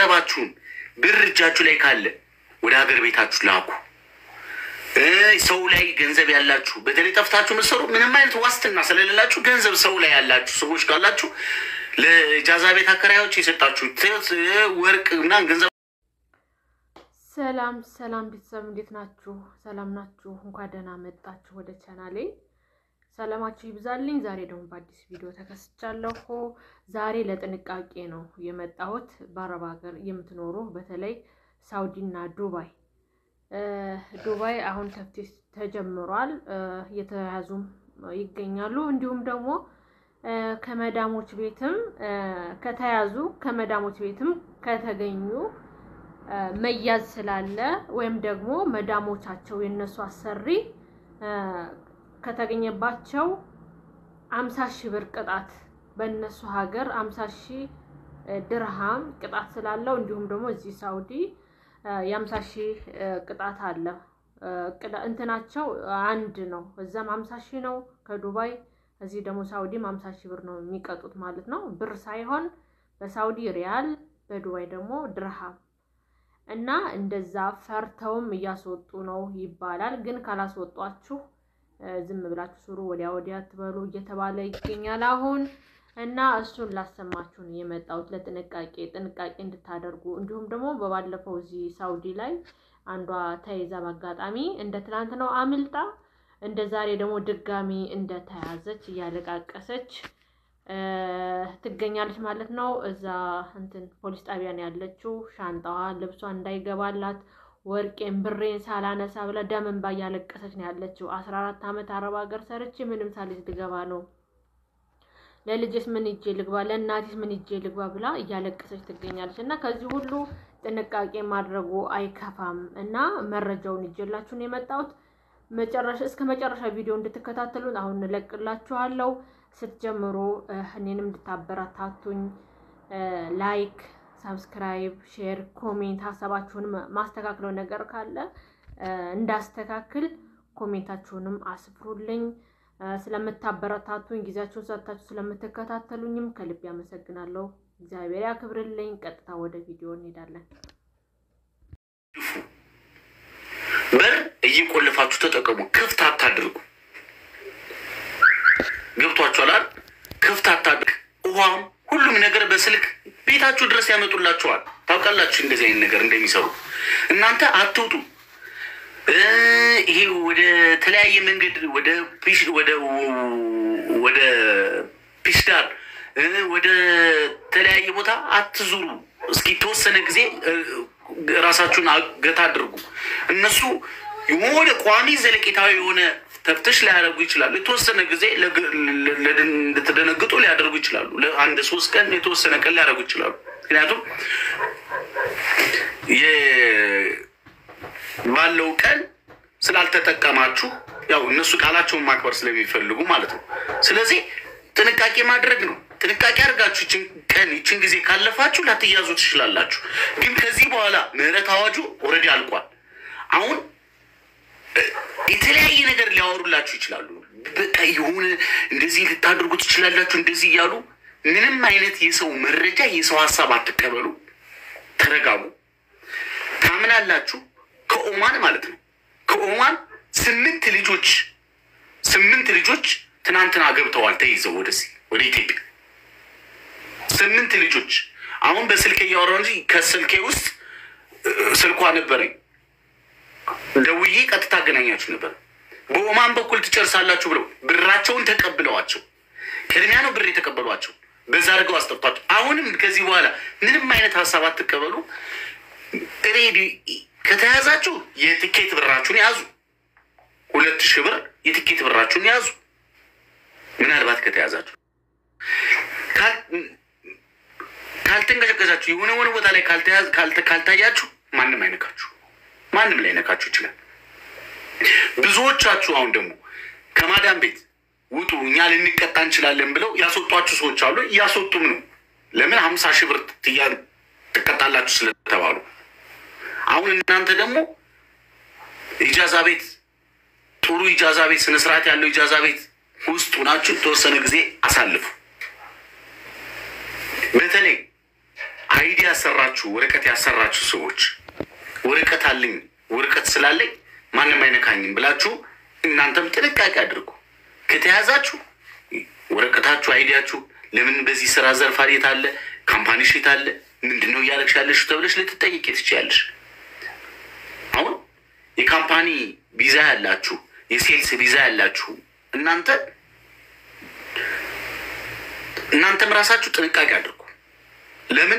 ገንዘባችሁን ብር እጃችሁ ላይ ካለ ወደ ሀገር ቤታችሁ ላኩ። እ ሰው ላይ ገንዘብ ያላችሁ በተለይ ጠፍታችሁ ምሰሩ ምንም አይነት ዋስትና ስለሌላችሁ ገንዘብ ሰው ላይ ያላችሁ ሰዎች ካላችሁ ለጃዛ ቤት አከራዮች የሰጣችሁ ወርቅ ምናምን ገንዘብ ሰላም ሰላም ቤተሰብ እንዴት ናችሁ? ሰላም ናችሁ? እንኳን ደህና መጣችሁ ወደ ቻናሌ። ሰላማችሁ ይብዛልኝ። ዛሬ ደግሞ በአዲስ ቪዲዮ ተከስቻለሁ። ዛሬ ለጥንቃቄ ነው የመጣሁት። በአረብ ሀገር የምትኖሩ በተለይ ሳውዲና ዱባይ ዱባይ አሁን ተፍቲሽ ተጀምሯል። እየተያዙም ይገኛሉ። እንዲሁም ደግሞ ከመዳሞች ቤትም ከተያዙ ከመዳሞች ቤትም ከተገኙ መያዝ ስላለ ወይም ደግሞ መዳሞቻቸው የነሱ አሰሪ ከተገኘባቸው አምሳ ሺህ ብር ቅጣት በእነሱ ሀገር አምሳ ሺህ ድርሃም ቅጣት ስላለው እንዲሁም ደግሞ እዚህ ሳውዲ የአምሳ ሺህ ቅጣት አለ። እንትናቸው አንድ ነው። እዛም አምሳ ሺህ ነው ከዱባይ እዚህ ደግሞ ሳውዲም አምሳ ሺህ ብር ነው የሚቀጡት ማለት ነው። ብር ሳይሆን በሳውዲ ሪያል በዱባይ ደግሞ ድርሃም እና እንደዛ ፈርተውም እያስወጡ ነው ይባላል። ግን ካላስወጧችሁ ዝም ብላችሁ ስሩ፣ ወዲያ ወዲያ ትበሉ እየተባለ ይገኛል አሁን እና እሱን ላሰማችሁ ነው የመጣሁት ለጥንቃቄ ጥንቃቄ እንድታደርጉ እንዲሁም ደግሞ በባለፈው እዚህ ሳውዲ ላይ አንዷ ተይዛ በአጋጣሚ እንደ ትናንት ነው አምልጣ እንደ ዛሬ ደግሞ ድጋሚ እንደተያዘች እያለቃቀሰች ትገኛለች ማለት ነው። እዛ እንትን ፖሊስ ጣቢያ ነው ያለችው። ሻንጣዋ ልብሷ እንዳይገባላት ወርቄን ብሬን ሳላነሳ ብላ ደም እንባ እያለቀሰች ነው ያለችው። አስራ አራት ዓመት አረብ ሀገር ሰርቼ ምንም ሳልይዝ ልገባ ነው ለልጅስ ምን ይዤ ልግባ፣ ለእናቴስ ምን ይዤ ልግባ ብላ እያለቀሰች ትገኛለች። እና ከዚህ ሁሉ ጥንቃቄ ማድረጉ አይከፋም እና መረጃውን ይዤላችሁ ነው የመጣሁት። መጨረሻ እስከ መጨረሻ ቪዲዮ እንድትከታተሉን አሁን እንለቅላችኋለሁ። ስትጀምሩ እኔንም እንድታበረታቱኝ ላይክ፣ ሳብስክራይብ፣ ሼር፣ ኮሜንት ሀሳባችሁንም ማስተካክለው ነገር ካለ እንዳስተካክል ኮሜንታችሁንም አስፍሩልኝ። ስለምታበረታቱኝ ጊዜያችሁን ሰጥታችሁ ስለምትከታተሉኝም ከልብ ያመሰግናለሁ። እግዚአብሔር ያክብርልኝ። ቀጥታ ወደ ቪዲዮ እንሄዳለን። በር እየቆለፋችሁ ተጠቀሙ። ክፍት አታድርጉ። ገብቷችኋል? ክፍት አታድርግ። ውሃም ሁሉም ነገር በስልክ ቤታችሁ ድረስ ያመጡላችኋል። ታውቃላችሁ እንደዚህ አይነት ነገር እንደሚሰሩ። እናንተ አትውጡ። ይሄ ወደ ተለያየ መንገድ ወደ ወደ ፒስዳር ወደ ተለያየ ቦታ አትዙሩ። እስኪ የተወሰነ ጊዜ ራሳችሁን ገታ አድርጉ። እነሱ የሆነ ቋሚ ዘለቄታዊ የሆነ ተፍትሽ ሊያደርጉ ይችላሉ። የተወሰነ ጊዜ እንድትደነግጡ ሊያደርጉ ይችላሉ። ለአንድ ሶስት ቀን የተወሰነ ቀን ሊያደርጉ ይችላሉ። ምክንያቱም ባለው ቀን ስላልተጠቀማችሁ ያው እነሱ ቃላቸውን ማክበር ስለሚፈልጉ ማለት ነው። ስለዚህ ጥንቃቄ ማድረግ ነው። ጥንቃቄ አድርጋችሁ ይችን ቀን ይችን ጊዜ ካለፋችሁ ላትያዙ ትችላላችሁ። ግን ከዚህ በኋላ ምህረት አዋጁ ኦልሬዲ አልቋል። አሁን የተለያየ ነገር ሊያወሩላችሁ ይችላሉ። በቃ የሆነ እንደዚህ ልታደርጉ ትችላላችሁ፣ እንደዚህ እያሉ ምንም አይነት የሰው መረጃ የሰው ሀሳብ አትቀበሉ። ተረጋጉ። ታምናላችሁ ከኦማን ማለት ነው። ከኦማን ስምንት ልጆች ስምንት ልጆች ትናንትና ገብተዋል ተይዘው ወደዚህ ወደ ኢትዮጵያ ስምንት ልጆች። አሁን በስልኬ እያወራሁ እንጂ ከስልኬ ውስጥ ስልኳ ነበረኝ። ደውዬ ቀጥታ አገናኛችሁ ነበር። በኦማን በኩል ትጨርሳላችሁ ብለው ብራቸውን ተቀብለዋቸው ቅድሚያ ነው ብር የተቀበሏቸው በዛ አድርገው አስጠጥቷቸው። አሁንም ከዚህ በኋላ ምንም አይነት ሀሳብ አትቀበሉ። ሬዲ ከተያዛችሁ የትኬት ብራችሁን ያዙ። ሁለት ሺህ ብር የትኬት ብራችሁን ያዙ። ምናልባት ከተያዛችሁ ካልተንቀሸቀሻችሁ የሆነ ሆነ ቦታ ላይ ካልታያችሁ ማንም አይነካችሁ፣ ማንም ላይ ነካችሁ ይችላል። ብዙዎቻችሁ አሁን ደግሞ ከማዳም ቤት ውጡ እኛ ልንቀጣ እንችላለን ብለው ያስወጧችሁ ሰዎች አሉ። እያስወጡም ነው። ለምን ሀምሳ ሺህ ብር ትቀጣላችሁ ስለተባሉ አሁን እናንተ ደግሞ ኢጃዛ ቤት ጥሩ ኢጃዛ ቤት ስነስርዓት ያለው ኢጃዛ ቤት ውስጥ ሆናችሁ የተወሰነ ጊዜ አሳልፉ። በተለይ አይዲ ያሰራችሁ ወረቀት ያሰራችሁ ሰዎች ወረቀት አለኝ ወረቀት ስላለኝ ማንም አይነካኝም ብላችሁ እናንተም ጥንቃቄ አድርጉ። ከተያዛችሁ ወረቀታችሁ አይዲያችሁ ለምን በዚህ ስራ ዘርፍ የት አለ ካምፓኒሽ የት አለ ምንድን ነው እያደረግሽ ያለሽ ተብለሽ ልትጠይቂ ትችያለሽ። አሁን የካምፓኒ ቪዛ ያላችሁ የሴልስ ቪዛ ያላችሁ እናንተ እናንተም ራሳችሁ ጥንቃቄ አድርጉ። ለምን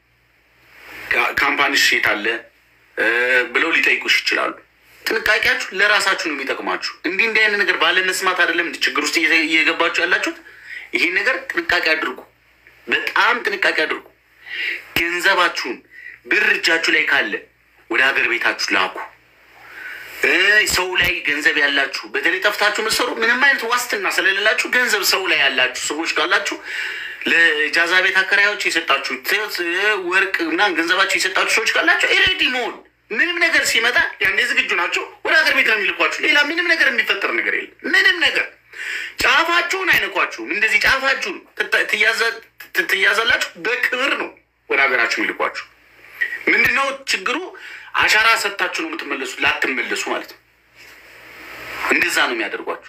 ካምፓኒሽ የት አለ ብለው ሊጠይቁሽ ይችላሉ። ጥንቃቄያችሁ ለራሳችሁ ነው የሚጠቅማችሁ። እንዲህ እንዲህ አይነት ነገር ባለመስማት አይደለም ችግር ውስጥ እየገባችሁ ያላችሁት። ይሄን ነገር ጥንቃቄ አድርጉ፣ በጣም ጥንቃቄ አድርጉ። ገንዘባችሁን ብር እጃችሁ ላይ ካለ ወደ ሀገር ቤታችሁ ላኩ። ሰው ላይ ገንዘብ ያላችሁ በተለይ ጠፍታችሁ ምሰሩ ምንም አይነት ዋስትና ስለሌላችሁ ገንዘብ ሰው ላይ ያላችሁ ሰዎች ካላችሁ ለጃዛ ቤት አከራዮች የሰጣችሁ ወርቅ እና ገንዘባችሁ የሰጣችሁ ሰዎች ካላችሁ ኤሬዲ መሆን ምንም ነገር ሲመጣ ያኔ ዝግጁ ናቸው። ወደ ሀገር ቤት ነው የሚልኳችሁ። ሌላ ምንም ነገር የሚፈጠር ነገር የለም። ምንም ነገር ጫፋችሁን አይነኳችሁም። እንደዚህ ጫፋችሁን ትያዛላችሁ። በክብር ነው ወደ ሀገራችሁ የሚልኳችሁ። ምንድነው ችግሩ? አሻራ ሰጥታችሁ ነው የምትመለሱት፣ ላትመለሱ ማለት ነው። እንደዛ ነው የሚያደርጓችሁ።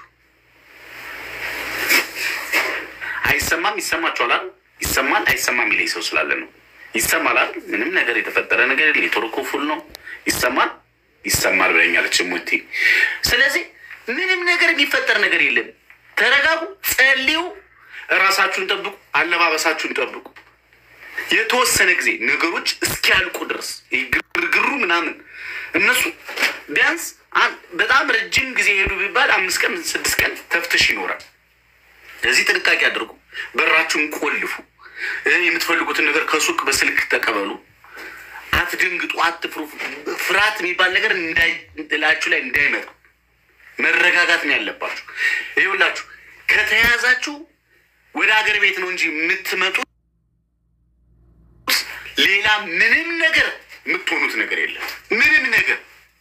አይሰማም? ይሰማችኋል አይደል? ይሰማል አይሰማም የሚለኝ ሰው ስላለ ነው። ይሰማል አይደል? ምንም ነገር የተፈጠረ ነገር የለም። ኔትወርኩ ፉል ነው። ይሰማል ይሰማል ብለኛለች ሙቲ። ስለዚህ ምንም ነገር የሚፈጠር ነገር የለም። ተረጋጉ፣ ጸልዩ፣ እራሳችሁን ጠብቁ፣ አለባበሳችሁን ጠብቁ። የተወሰነ ጊዜ ነገሮች እስኪያልቁ ድረስ ግርግሩ ምናምን እነሱ ቢያንስ በጣም ረጅም ጊዜ ሄዱ ቢባል አምስት ቀን ስድስት ቀን ተፍትሽ ይኖራል። ለዚህ ጥንቃቄ አድርጉ። በራችሁን ቆልፉ። የምትፈልጉትን ነገር ከሱቅ በስልክ ተቀበሉ። አትደንግጡ፣ አትፍሩ። ፍርሃት የሚባል ነገር እንዳይላችሁ ላይ እንዳይመጣ መረጋጋት ነው ያለባችሁ። ይኸውላችሁ ከተያዛችሁ ወደ ሀገር ቤት ነው እንጂ የምትመጡት ሌላ ምንም ነገር የምትሆኑት ነገር የለም። ምንም ነገር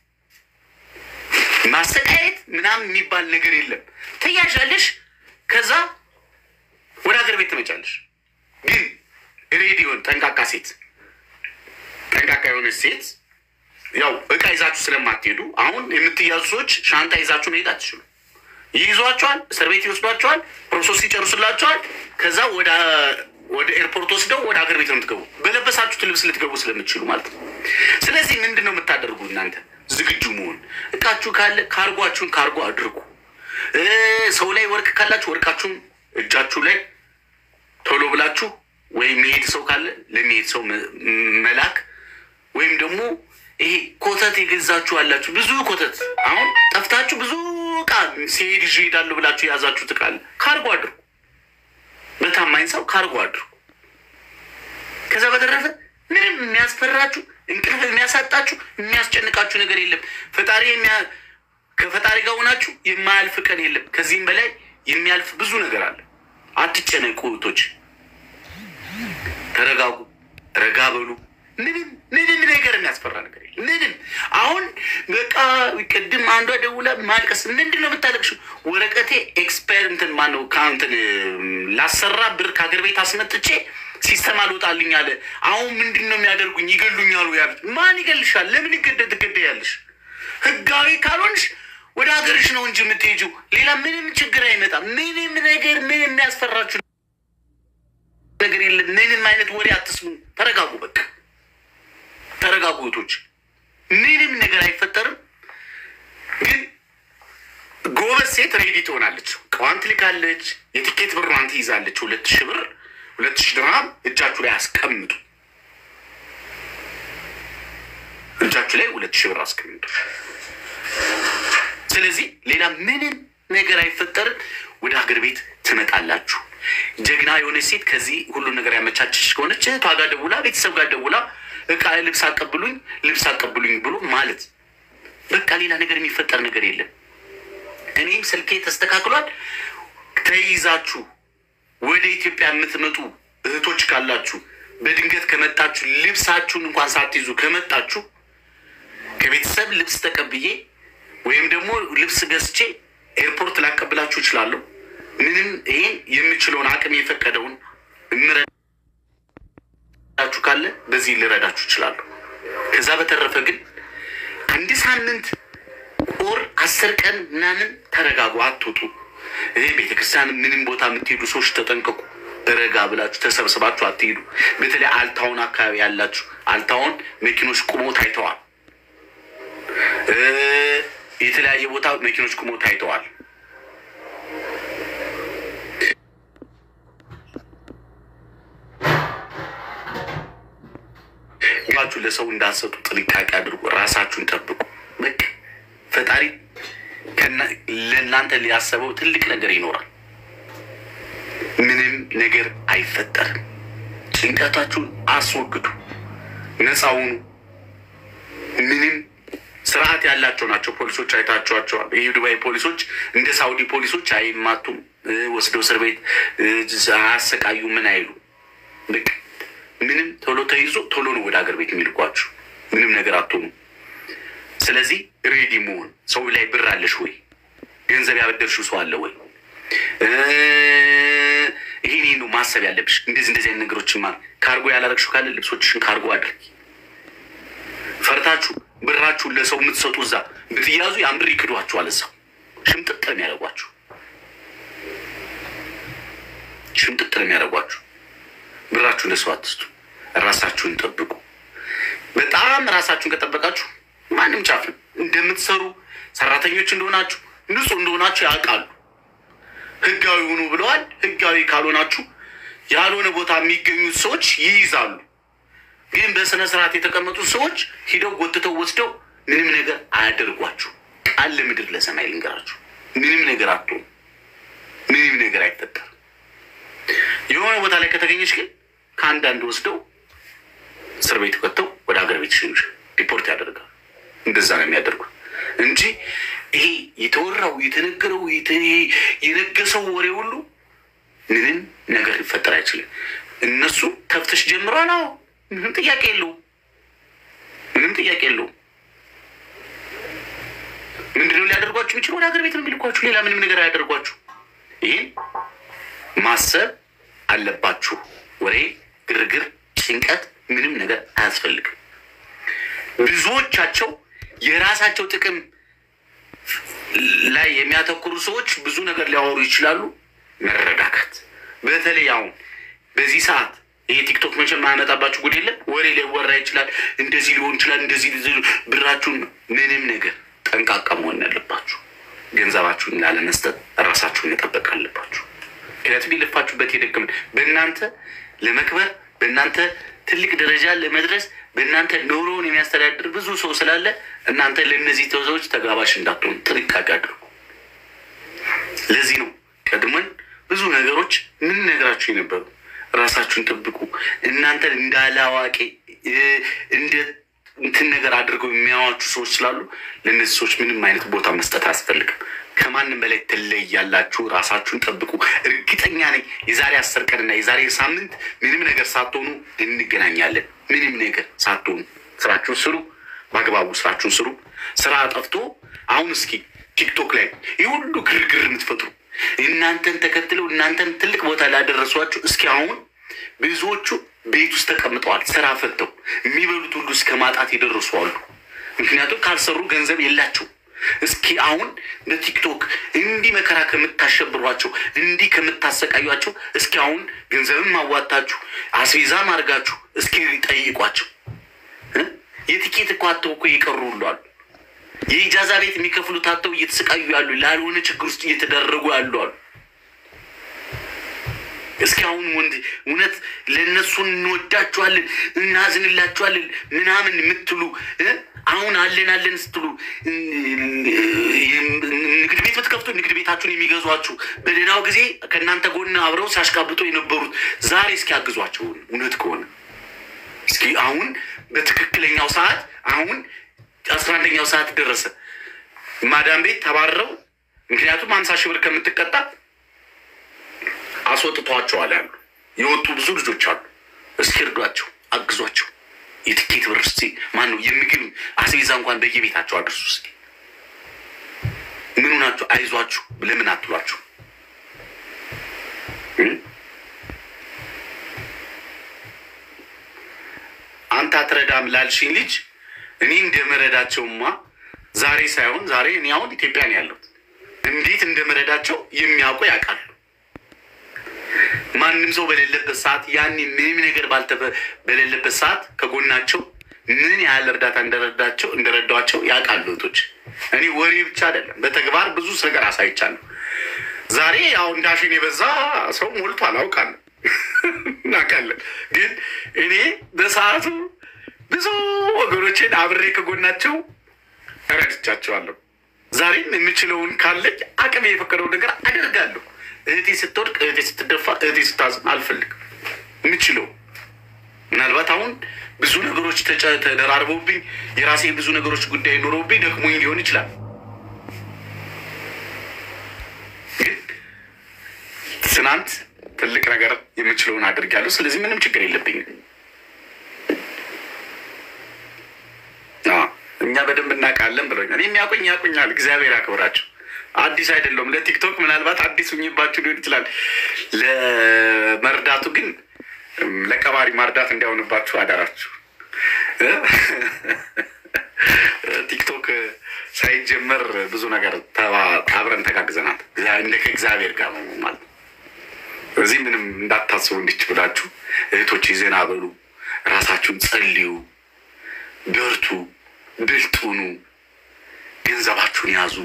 ማሰቃየት ምናምን የሚባል ነገር የለም። ትያዣለሽ፣ ከዛ ወደ ሀገር ቤት ትመጫለሽ። ግን ሬዲዮን ጠንቃቃ ሴት ጠንቃቃ የሆነች ሴት ያው እቃ ይዛችሁ ስለማትሄዱ አሁን የምትያዙ ሰዎች ሻንጣ ይዛችሁ መሄድ አትችሉ። ይይዟቸዋል፣ እስር ቤት ይወስዷቸዋል፣ ፕሮሰስ ይጨርሱላቸዋል። ከዛ ወደ ወደ ኤርፖርት ወስደው ወደ ሀገር ቤት ነው የምትገቡ፣ በለበሳችሁት ልብስ ልትገቡ ስለምትችሉ ማለት ነው። ስለዚህ ምንድን ነው የምታደርጉ እናንተ? ዝግጁ መሆን። እቃችሁ ካለ ካርጓችሁን ካርጎ አድርጉ። ሰው ላይ ወርቅ ካላችሁ ወርቃችሁን እጃችሁ ላይ ቶሎ ብላችሁ ወይም የሚሄድ ሰው ካለ ለሚሄድ ሰው መላክ ወይም ደግሞ ይሄ ኮተት የገዛችሁ አላችሁ፣ ብዙ ኮተት አሁን ጠፍታችሁ ብዙ እቃ ሲሄድ ይዤ እሄዳለሁ ብላችሁ የያዛችሁት እቃ አለ፣ ካርጎ አድርጉ። በታማኝ ሰው ካርጎ አድርጉ። ከዛ በተረፈ ምንም የሚያስፈራችሁ እንቅልፍ የሚያሳጣችሁ የሚያስጨንቃችሁ ነገር የለም። ፈጣሪ ከፈጣሪ ጋር ሆናችሁ የማያልፍ ቀን የለም። ከዚህም በላይ የሚያልፍ ብዙ ነገር አለ። አትጨነቁ እህቶች፣ ተረጋጉ፣ ረጋ በሉ። ምንም ምንም ነገር የሚያስፈራ ነገር የለም። ምንም አሁን በቃ ቅድም አንዷ ደውላ ማልቀስ ምንድን ነው የምታለቅሽው? ወረቀቴ ኤክስፓየር እንትን ማነው ከእንትን ላሰራ ብር ከሀገር ቤት አስመጥቼ ሲስተም አልወጣልኝ አለ። አሁን ምንድን ነው የሚያደርጉኝ? ይገሉኛሉ ያሉት። ማን ይገልሻል? ለምን ይገደ ትገደያለሽ? ህጋዊ ካልሆንሽ ወደ ሀገርሽ ነው እንጂ የምትሄጂው ሌላ ምንም ችግር አይመጣም። ምንም ነገር ምን የሚያስፈራችሁ ነገር የለም። ምንም አይነት ወሬ አትስሙ። ተረጋጉ፣ በቃ ተረጋጉ እህቶች። ምንም ነገር አይፈጠርም። ግን ጎበዝ ሴት ሬዲ ትሆናለች። ቀዋን ትልካለች። የትኬት ብሯን ትይዛለች። ሁለት ሺህ ብር ሁለት ሺህ ድርሃም እጃችሁ ላይ አስቀምጡ። እጃችሁ ላይ ሁለት ሺህ ብር አስቀምጡ። ስለዚህ ሌላ ምንም ነገር አይፈጠርም። ወደ ሀገር ቤት ትመጣላችሁ። ጀግና የሆነች ሴት ከዚህ ሁሉን ነገር ያመቻችሽ ከሆነች እህቷ ጋር ደውላ ቤተሰብ ጋር ደውላ እቃ ልብስ አቀብሉኝ ልብስ አቀብሉኝ ብሎ ማለት በቃ ሌላ ነገር የሚፈጠር ነገር የለም። እኔም ስልኬ ተስተካክሏል። ተይዛችሁ ወደ ኢትዮጵያ የምትመጡ እህቶች ካላችሁ በድንገት ከመጣችሁ ልብሳችሁን እንኳን ሳትይዙ ከመጣችሁ ከቤተሰብ ልብስ ተቀብዬ ወይም ደግሞ ልብስ ገዝቼ ኤርፖርት ላቀብላችሁ እችላለሁ። ምንም ይሄን የምችለውን አቅም የፈቀደውን ችሁ ካለ በዚህ ልረዳችሁ እችላለሁ። ከዛ በተረፈ ግን አንድ ሳምንት ኦር አስር ቀን ምናምን ተረጋጉ፣ አትውጡ። ይህ ቤተክርስቲያን ምንም ቦታ የምትሄዱ ሰዎች ተጠንቀቁ። ረጋ ብላችሁ ተሰብስባችሁ አትሄዱ። በተለይ አልታውን አካባቢ ያላችሁ አልታውን መኪኖች ቁመው ታይተዋል። እ የተለያየ ቦታ መኪኖች ቁመው ታይተዋል። ችሁ ለሰው እንዳትሰጡ ጥንቃቄ አድርጉ። ራሳችሁን ጠብቁ። በቃ ፈጣሪ ከና- ለእናንተ ሊያሰበው ትልቅ ነገር ይኖራል። ምንም ነገር አይፈጠርም። ጭንቀታችሁን አስወግዱ፣ ነፃ ሁኑ። ምንም ስርዓት ያላቸው ናቸው ፖሊሶች። አይታችኋቸዋል። የዱባይ ፖሊሶች እንደ ሳውዲ ፖሊሶች አይማቱም፣ እ ወስደው እስር ቤት እ አያሰቃዩ፣ ምን አይሉ። በቃ ምንም ቶሎ ተይዞ ቶሎ ነው ወደ ሀገር ቤት የሚልኳችሁ። ምንም ነገር አትሆኑ። ስለዚህ ሬዲ መሆን ሰው ላይ ብር አለሽ ወይ? ገንዘብ ያበደርሽው ሰው አለ ወይ? እ ይሄን ይሄን ነው ማሰብ ያለብሽ። እንደዚህ እንደዚህ አይነት ነገሮችን ማ ካርጎ ያላረግሽው ካለ ልብሶችሽን ካርጎ አድርጊ። ፈርታችሁ ብራችሁን ለሰው የምትሰጡ እዛ ብትያዙ ያን ብር ይክዷችኋል። እዛው ሽምጥጥ ነው የሚያደርጓችሁ፣ ሽምጥጥ ነው የሚያደርጓችሁ። ብራችሁን ለሰው አትስጡ። ራሳችሁን ጠብቁ። በጣም ራሳችሁን ከጠበቃችሁ ማንም ጫፍ ነው እንደምትሰሩ ሰራተኞች እንደሆናችሁ ንጹህ እንደሆናችሁ ያውቃሉ። ህጋዊ ሁኑ ብለዋል። ህጋዊ ካልሆናችሁ ያልሆነ ቦታ የሚገኙት ሰዎች ይይዛሉ። ግን በስነ ስርዓት የተቀመጡት ሰዎች ሂደው ጎትተው ወስደው ምንም ነገር አያደርጓችሁ። ቃል ለምድር ለሰማይ ልንገራችሁ፣ ምንም ነገር አትሆኑ። ምንም ነገር አይፈጠርም። የሆነ ቦታ ላይ ከተገኘች ግን ከአንዳንድ ወስደው እስር ቤት ከተው ወደ ሀገር ቤት ሽንሽ ሪፖርት ያደርጋል። እንደዛ ነው የሚያደርጉት እንጂ ይሄ የተወራው የተነገረው የተ- የነገሰው ወሬ ሁሉ ምንም ነገር ሊፈጠር አይችልም። እነሱ ተፍተሽ ጀምሯል። አዎ ምንም ጥያቄ የለውም። ምንም ጥያቄ የለውም። ምንድነው ሊያደርጓችሁ የሚችል? ወደ ሀገር ቤት ነው የሚልኳችሁ። ሌላ ምንም ነገር አያደርጓችሁ። ይህን ማሰብ አለባችሁ። ወሬ፣ ግርግር፣ ጭንቀት ምንም ነገር አያስፈልግም። ብዙዎቻቸው የራሳቸው ጥቅም ላይ የሚያተኩሩ ሰዎች ብዙ ነገር ሊያወሩ ይችላሉ። መረጋጋት። በተለይ አሁን በዚህ ሰዓት ይሄ ቲክቶክ መቼም የማያመጣባችሁ ጉድ የለም። ወሬ ሊወራ ይችላል። እንደዚህ ሊሆን ይችላል። እንደዚህ ሊሆን- ብራችሁን ምንም ነገር ጠንቃቃ መሆን ያለባችሁ። ገንዘባችሁን ላለመስጠት ራሳችሁን መጠበቅ አለባችሁ። ምክንያቱም የለፋችሁበት የደከምን በእናንተ ለመክበር በእናንተ ትልቅ ደረጃ ለመድረስ በእናንተ ኑሮውን የሚያስተዳድር ብዙ ሰው ስላለ እናንተ ለእነዚህ ሰዎች ተጋባሽ እንዳትሆኑ ጥንቃቄ አድርጉ። ለዚህ ነው ቀድመን ብዙ ነገሮች ምን ነገራችሁ የነበሩ ራሳችሁን ጠብቁ። እናንተን እንዳለ አዋቂ እ፣ እንደ እንትን ነገር አድርገው የሚያዋችሁ ሰዎች ስላሉ ለእነዚህ ሰዎች ምንም አይነት ቦታ መስጠት አያስፈልግም። ከማንም በላይ ትለያላችሁ። ራሳችሁን ጠብቁ። እርግጠኛ ነኝ የዛሬ አስር ቀንና የዛሬ ሳምንት ምንም ነገር ሳትሆኑ እንገናኛለን። ምንም ነገር ሳትሆኑ ስራችሁን ስሩ፣ በአግባቡ ስራችሁን ስሩ። ስራ ጠፍቶ አሁን እስኪ ቲክቶክ ላይ ይህ ሁሉ ግርግር የምትፈጥሩ እናንተን ተከትለው እናንተን ትልቅ ቦታ ላደረሷችሁ እስኪ አሁን ብዙዎቹ ቤት ውስጥ ተቀምጠዋል። ስራ ፈተው የሚበሉት ሁሉ እስከ ማጣት የደረሱ አሉ። ምክንያቱም ካልሰሩ ገንዘብ የላቸው። እስኪ አሁን በቲክቶክ እንዲህ መከራ ከምታሸብሯቸው እንዲህ ከምታሰቃዩቸው እስኪ አሁን ገንዘብም ማዋጣችሁ አስቤዛም አድርጋችሁ እስኪ ጠይቋቸው። እ? የትኬት እኮ አተው እኮ የቀሩ ሁሉ አሉ። የኢጃዛ ቤት የሚከፍሉት አተው እየተሰቃዩ ያሉ ላልሆነ ችግር ውስጥ እየተደረጉ ያሉ አሉ። እስኪ አሁን ወንድ እውነት ለእነሱ እንወዳችኋለን እናዝንላችኋለን ምናምን የምትሉ እ? አሁን አለን አለን ስትሉ እ፣ ንግድ ቤት ብትከፍቱ ንግድ ቤታችሁን የሚገዟችሁ በሌላው ጊዜ ከእናንተ ጎን አብረው ሲያሽቃብጡ የነበሩት ዛሬ እስኪ ያግዟቸው እውነት ከሆነ እስኪ አሁን በትክክለኛው ሰዓት አሁን አስራ አንደኛው ሰዓት ደረሰ። ማዳም ቤት ተባረው ምክንያቱም ሀምሳ ሺህ ብር ከምትቀጣ አስወጥቷቸዋል ያሉ የወጡ ብዙ ልጆች አሉ። እስኪ እርዷቸው፣ አግዟቸው። የትኬት ብር እስኪ ማን ነው የምግብ አስቤዛ እንኳን በየቤታቸው አድርሱ። እስኪ ምን ሆናችሁ አይዟችሁ ለምን አትሏቸው? እ? አንተ አትረዳም ላልሽኝ ልጅ እኔ እንደመረዳቸውማ ዛሬ ሳይሆን ዛሬ እኔ አሁን ኢትዮጵያ ነው ያለሁት። እንዴት እንደመረዳቸው የሚያውቁ ያውቃሉ። ማንም ሰው በሌለበት ሰዓት ያኔ ምንም ነገር ባልተበ በሌለበት ሰዓት ከጎናቸው ምን ያህል እርዳታ እንደረዳቸው እንደረዷቸው ያውቃሉ እህቶች። እኔ ወሬ ብቻ አይደለም በተግባር ብዙ ነገር አሳይቻለሁ። ዛሬ ያው እንዳሽን የበዛ ሰው ሞልቷል፣ አውቃለሁ እናውቃለን። ግን እኔ በሰዓቱ ብዙ ወገኖችን አብሬ ከጎናቸው እረድቻቸዋለሁ። ዛሬም የምችለውን ካለኝ አቅሜ የፈቀደውን ነገር አደርጋለሁ። እህቴ ስትወድቅ፣ እህቴ ስትደፋ፣ እህቴ ስታዝን አልፈልግም። የምችለው ምናልባት አሁን ብዙ ነገሮች ተጨ- ተደራርበውብኝ የራሴ ብዙ ነገሮች ጉዳይ ኖረውብኝ ደክሞኝ ሊሆን ይችላል። ግን ትናንት ትልቅ ነገር የምችለውን አድርጊያለሁ። ስለዚህ ምንም ችግር የለብኝም። አዎ፣ እኛ በደንብ እናውቃለን ብሎኛል። የሚያውቁኝ ያውቁኛል። እግዚአብሔር ያክብራቸው። አዲስ አይደለሁም። ለቲክቶክ ምናልባት አዲስ ሁኝባችሁ ሊሆን ይችላል። ለመርዳቱ ግን እም፣ ለቀባሪ ማርዳት እንዲያውንባችሁ አደራችሁ። እ? ቲክቶክ ሳይጀመር ብዙ ነገር ተባ- አብረን ተጋግዘናል። እግዚአ- እንደ ከእግዚአብሔር ጋር ነው ማለት ነው። እዚህ ምንም እንዳታስቡ እንዲች ብላችሁ እህቶች ዜና በሉ፣ ራሳችሁን ጸልዩ፣ በርቱ፣ ብልጥ ሁኑ፣ ገንዘባችሁን ያዙ።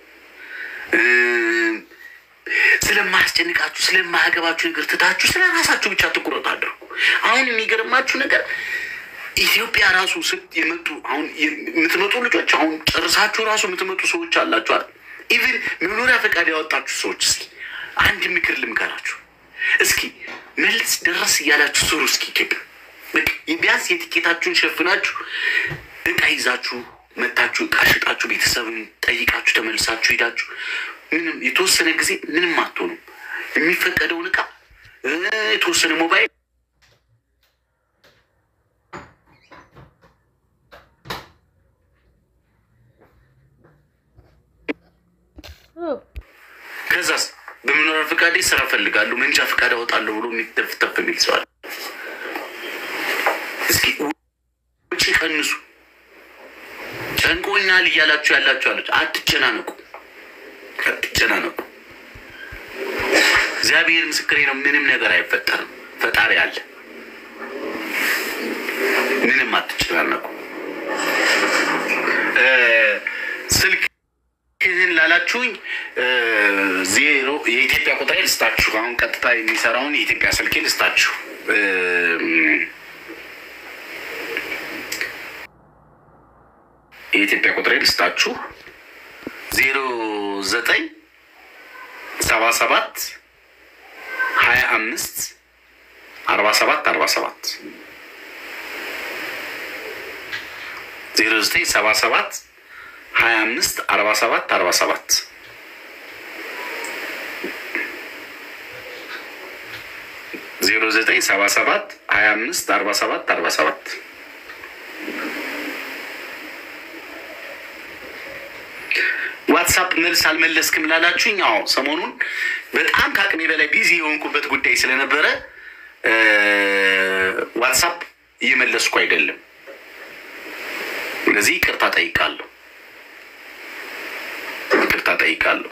እም፣ ስለማያስጨንቃችሁ ስለማያገባችሁ ነገር ትታችሁ ስለ ራሳችሁ ብቻ ትኩረት አድርጉ። አሁን የሚገርማችሁ ነገር ኢትዮጵያ ራሱ ስት የመጡ አሁን የምትመጡ ልጆች አሁን ጨርሳችሁ ራሱ የምትመጡ ሰዎች አላችሁ አይደል? ኢቭን መኖሪያ ፈቃድ ያወጣችሁ ሰዎች እስኪ አንድ ምክር ልምከራችሁ። እስኪ መልስ ደረስ እያላችሁ ስሩ። እስኪ ኢትዮጵያ በቃ ቢያንስ የትኬታችሁን ሸፍናችሁ እቃ ይዛችሁ መታችሁ እቃ ሽጣችሁ ቤተሰብን ጠይቃችሁ ተመልሳችሁ ሄዳችሁ ምንም የተወሰነ ጊዜ ምንም አትሆኑም። የሚፈቀደውን እቃ እ የተወሰነ ሞባይል ከዛስ በመኖሪያ ፈቃዴ ስራ ፈልጋለሁ መንጃ ፈቃድ አወጣለሁ ብሎ የሚተፍተፍ የሚል ሰዋል። እስኪ ውጭ ቀንሱ። ጨንቆኛል እያላችሁ ያላችሁ አለች። አትጨናነቁ፣ አትጨናነቁ። እግዚአብሔር ምስክሬ ነው። ምንም ነገር አይፈጠርም። ፈጣሪ አለ። ምንም አትጨናነቁ። እ ስልክ ይህን ላላችሁኝ እ ዜሮ የኢትዮጵያ ቁጥሬ ልስጣችሁ። አሁን ቀጥታ የሚሰራውን የኢትዮጵያ ስልኬ ልስጣችሁ። እ የኢትዮጵያ ቁጥሬ ልስጣችሁ ዜሮ ዘጠኝ ሰባ ሰባት ሀያ አምስት አርባ ሰባት አርባ ሰባት ዜሮ ዘጠኝ ሰባ ሰባት ሀያ አምስት አርባ ሰባት አርባ ሰባት ዜሮ ዘጠኝ ሰባ ሰባት ሀያ አምስት አርባ ሰባት አርባ ሰባት ዋትሳፕ መልስ አልመለስክም ላላችሁኝ፣ አዎ ሰሞኑን በጣም ከአቅሜ በላይ ቢዚ የሆንኩበት ጉዳይ ስለነበረ እ ዋትሳፕ እየመለስኩ አይደለም። ስለዚህ ይቅርታ ጠይቃለሁ፣ ይቅርታ ጠይቃለሁ።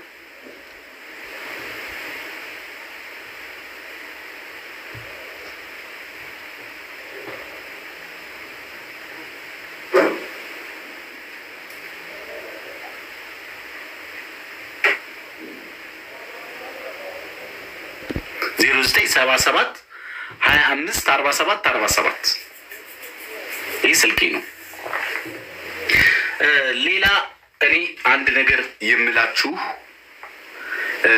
ዜሮ ዘጠኝ ሰባ ሰባት ሀያ አምስት አርባ ሰባት አርባ ሰባት ይህ ስልኬ ነው። እ ሌላ እኔ አንድ ነገር የምላችሁ እ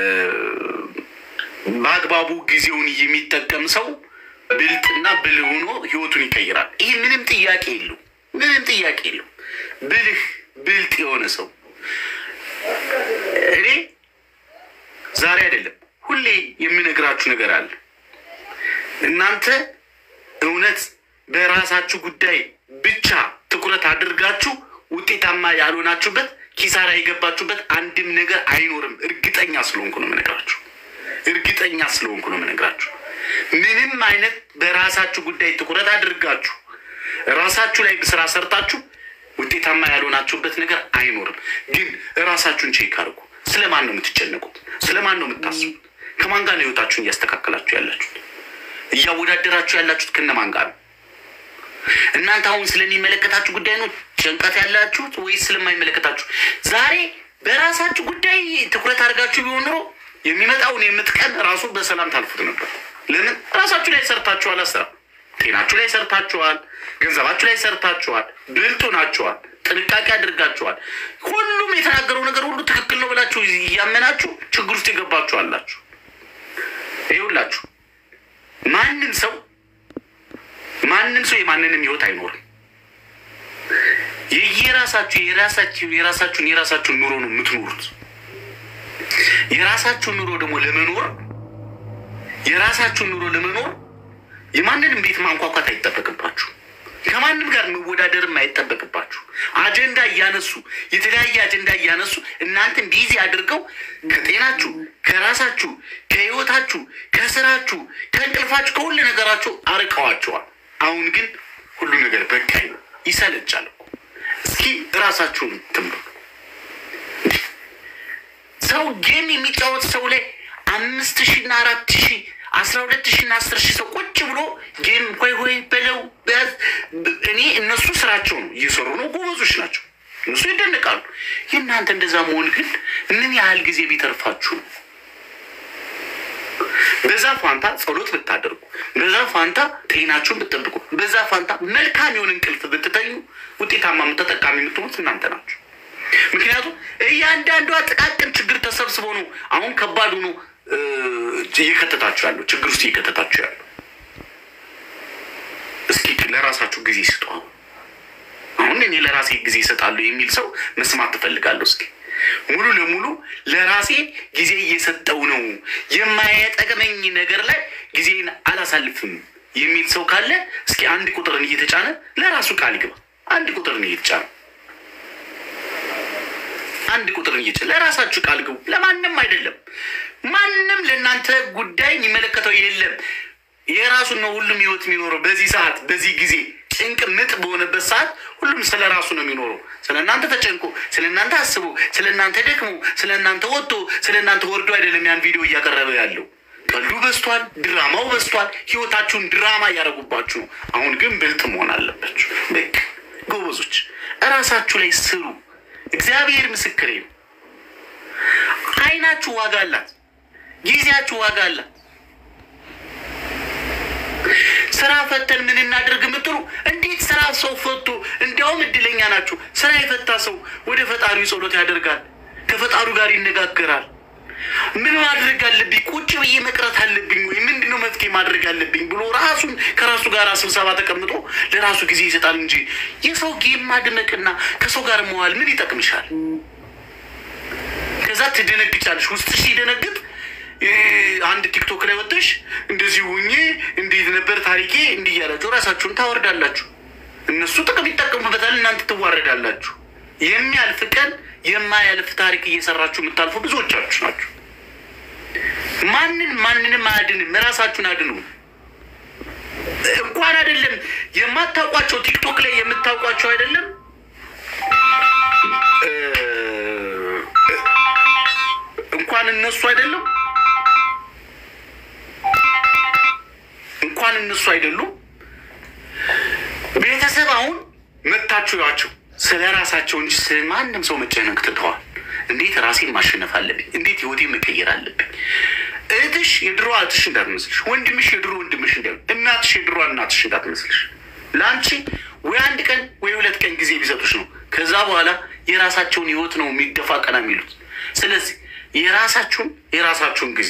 በአግባቡ ጊዜውን የሚጠቀም ሰው ብልጥና ብልህ ሆኖ ህይወቱን ይቀይራል። ይህ ምንም ጥያቄ የለው፣ ምንም ጥያቄ የለው። ብልህ ብልጥ የሆነ ሰው እኔ ዛሬ አይደለም ሁሌ የምነግራችሁ ነገር አለ። እናንተ እውነት በራሳችሁ ጉዳይ ብቻ ትኩረት አድርጋችሁ ውጤታማ ያልሆናችሁበት ኪሳራ የገባችሁበት አንድም ነገር አይኖርም። እርግጠኛ ስለሆንኩ ነው የምነግራችሁ። እርግጠኛ ስለሆንኩ ነው የምነግራችሁ። ምንም አይነት በራሳችሁ ጉዳይ ትኩረት አድርጋችሁ ራሳችሁ ላይ ስራ ሰርታችሁ ውጤታማ ያልሆናችሁበት ነገር አይኖርም። ግን እራሳችሁን ቼክ አድርጉ። ስለማን ነው የምትጨነቁት? ስለማን ነው የምታስቡት? ከማን ጋር ነው ህይወታችሁን እያስተካከላችሁ ያላችሁት? እያወዳደራችሁ ያላችሁት ከነማን ጋር ነው? እናንተ አሁን ስለሚመለከታችሁ ጉዳይ ነው ጭንቀት ያላችሁት ወይስ ስለማይመለከታችሁ? ዛሬ በራሳችሁ ጉዳይ ትኩረት አድርጋችሁ ቢሆን ኖሮ የሚመጣውን የምትቀን ራሱ በሰላም ታልፉት ነበር። ለምን ራሳችሁ ላይ ሰርታችኋል። አስራ ጤናችሁ ላይ ሰርታችኋል። ገንዘባችሁ ላይ ሰርታችኋል። ብልጡ ናችኋል። ጥንቃቄ አድርጋችኋል። ሁሉም የተናገረው ነገር ሁሉ ትክክል ነው ብላችሁ እያመናችሁ ችግር ውስጥ የገባችሁ አላችሁ። ይኸውላችሁ ማንም ሰው ማንም ሰው የማንንም ህይወት አይኖርም። የየራሳችሁ የራሳችሁ የራሳችሁን የራሳችሁን ኑሮ ነው የምትኖሩት። የራሳችሁን ኑሮ ደግሞ ለመኖር የራሳችሁን ኑሮ ለመኖር የማንንም ቤት ማንኳኳት አይጠበቅባችሁ። ከማንም ጋር መወዳደርም አይጠበቅባችሁ። አጀንዳ እያነሱ የተለያየ አጀንዳ እያነሱ እናንተን ቢዚ አድርገው ከጤናችሁ፣ ከራሳችሁ፣ ከህይወታችሁ፣ ከስራችሁ፣ ከእንቅልፋችሁ፣ ከሁሉ ነገራችሁ አርቀዋቸዋል። አሁን ግን ሁሉ ነገር በቃኝ ነው። ይሰለቻል እኮ። እስኪ ራሳችሁን ትምሩ። ሰው ጌም የሚጫወት ሰው ላይ አምስት ሺና አራት ሺ አስራ ሁለት ሺና አስር ሺህ ሰው ቁጭ ብሎ ጌም ሆይ ሆይ በለው በያዝ። እኔ እነሱ ስራቸው ነው እየሰሩ ነው፣ ጎበዞች ናቸው። እነሱ ይደነቃሉ። የእናንተ እንደዛ መሆን ግን ምን ያህል ጊዜ ቢተርፋችሁ ነው? በዛ ፋንታ ጸሎት ብታደርጉ፣ በዛ ፋንታ ጤናችሁን ብትጠብቁ፣ በዛ ፋንታ መልካም የሆነ እንቅልፍ ብትተኙ ውጤታማ ተጠቃሚ የምትሆኑት እናንተ ናችሁ። ምክንያቱም እያንዳንዷ ጥቃቅን ችግር ተሰብስቦ ነው አሁን ከባዱ ነው እየከተታችሁ ያለው ችግር ውስጥ እየከተታችሁ ያለው። እስኪ ለራሳችሁ ጊዜ ስጡ። አሁን አሁን እኔ ለራሴ ጊዜ ይሰጣሉ የሚል ሰው መስማት ትፈልጋለሁ። እስኪ ሙሉ ለሙሉ ለራሴ ጊዜ እየሰጠው ነው የማይጠቅመኝ ነገር ላይ ጊዜን አላሳልፍም የሚል ሰው ካለ እስኪ አንድ ቁጥርን እየተጫነ ለራሱ ቃል ይግባ። አንድ ቁጥርን እየተጫነ አንድ ቁጥርን እየተጫነ ለራሳችሁ ቃል ግቡ። ለማንም አይደለም። ማንም ለእናንተ ጉዳይ የሚመለከተው የለም። የራሱን ነው ሁሉም ህይወት የሚኖረው። በዚህ ሰዓት በዚህ ጊዜ ጭንቅ ምጥ በሆነበት ሰዓት ሁሉም ስለ ራሱ ነው የሚኖረው። ስለ እናንተ ተጨንቆ፣ ስለ እናንተ አስቦ፣ ስለ እናንተ ደክሞ፣ ስለ እናንተ ወጥቶ፣ ስለ እናንተ ወርዶ አይደለም ያን ቪዲዮ እያቀረበ ያለው። ቀልዱ በዝቷል፣ ድራማው በዝቷል። ህይወታችሁን ድራማ እያደረጉባችሁ ነው። አሁን ግን ብልጥ መሆን አለባችሁ። በቃ ጎበዞች፣ እራሳችሁ ላይ ስሩ። እግዚአብሔር ምስክሬ ነው። አይናችሁ ዋጋ አላት። ጊዜያችሁ ዋጋ አላት። ስራ ፈተን ምን እናድርግ የምትሉ እንዴት ስራ ሰው ፈቶ እንዲያውም እድለኛ ናችሁ። ስራ የፈታ ሰው ወደ ፈጣሪው ጸሎት ያደርጋል፣ ከፈጣሪው ጋር ይነጋገራል። ምን ማድረግ አለብኝ? ቁጭ ብዬ መቅረት አለብኝ ወይ ምንድነው መፍትሄ ማድረግ አለብኝ ብሎ ራሱን ከራሱ ጋር ስብሰባ ተቀምጦ ለራሱ ጊዜ ይሰጣል እንጂ የሰው ጌም ማድመቅና ከሰው ጋር መዋል ምን ይጠቅምሻል? ከዛ ትደነግጫለሽ። ውስጥሽ ሲደነግጥ አንድ ቲክቶክ ላይ ወጥተሽ እንደዚህ ሁኜ እንዴት ነበር ታሪኬ እንዲህ እያላችሁ ራሳችሁን ታወርዳላችሁ። እነሱ ጥቅም ይጠቀሙበታል፣ እናንተ ትዋረዳላችሁ። የሚያልፍ ቀን የማያልፍ ታሪክ እየሰራችሁ የምታልፉ ብዙዎቻችሁ ናችሁ። ማንን ማንንም አያድንም። ራሳችሁን አድኑ። እንኳን አይደለም የማታውቋቸው ቲክቶክ ላይ የምታውቋቸው አይደለም እንኳን እነሱ አይደለም እንኳን እነሱ አይደሉም። ቤተሰብ አሁን መታችሁ ያቸው ስለ ራሳቸው እንጂ ስለ ማንም ሰው መጨነቅ ትተዋል። እንዴት ራሴን ማሸነፍ አለብኝ? እንዴት ህይወቴን መቀየር አለብኝ? እህትሽ የድሮ እህትሽ እንዳትመስልሽ፣ ወንድምሽ የድሮ ወንድምሽ እንዳ እናትሽ የድሮ እናትሽ እንዳትመስልሽ። ለአንቺ ወይ አንድ ቀን ወይ ሁለት ቀን ጊዜ ቢሰጡሽ ነው። ከዛ በኋላ የራሳቸውን ህይወት ነው የሚደፋ ቀና የሚሉት። ስለዚህ የራሳችሁን የራሳችሁን ጊዜ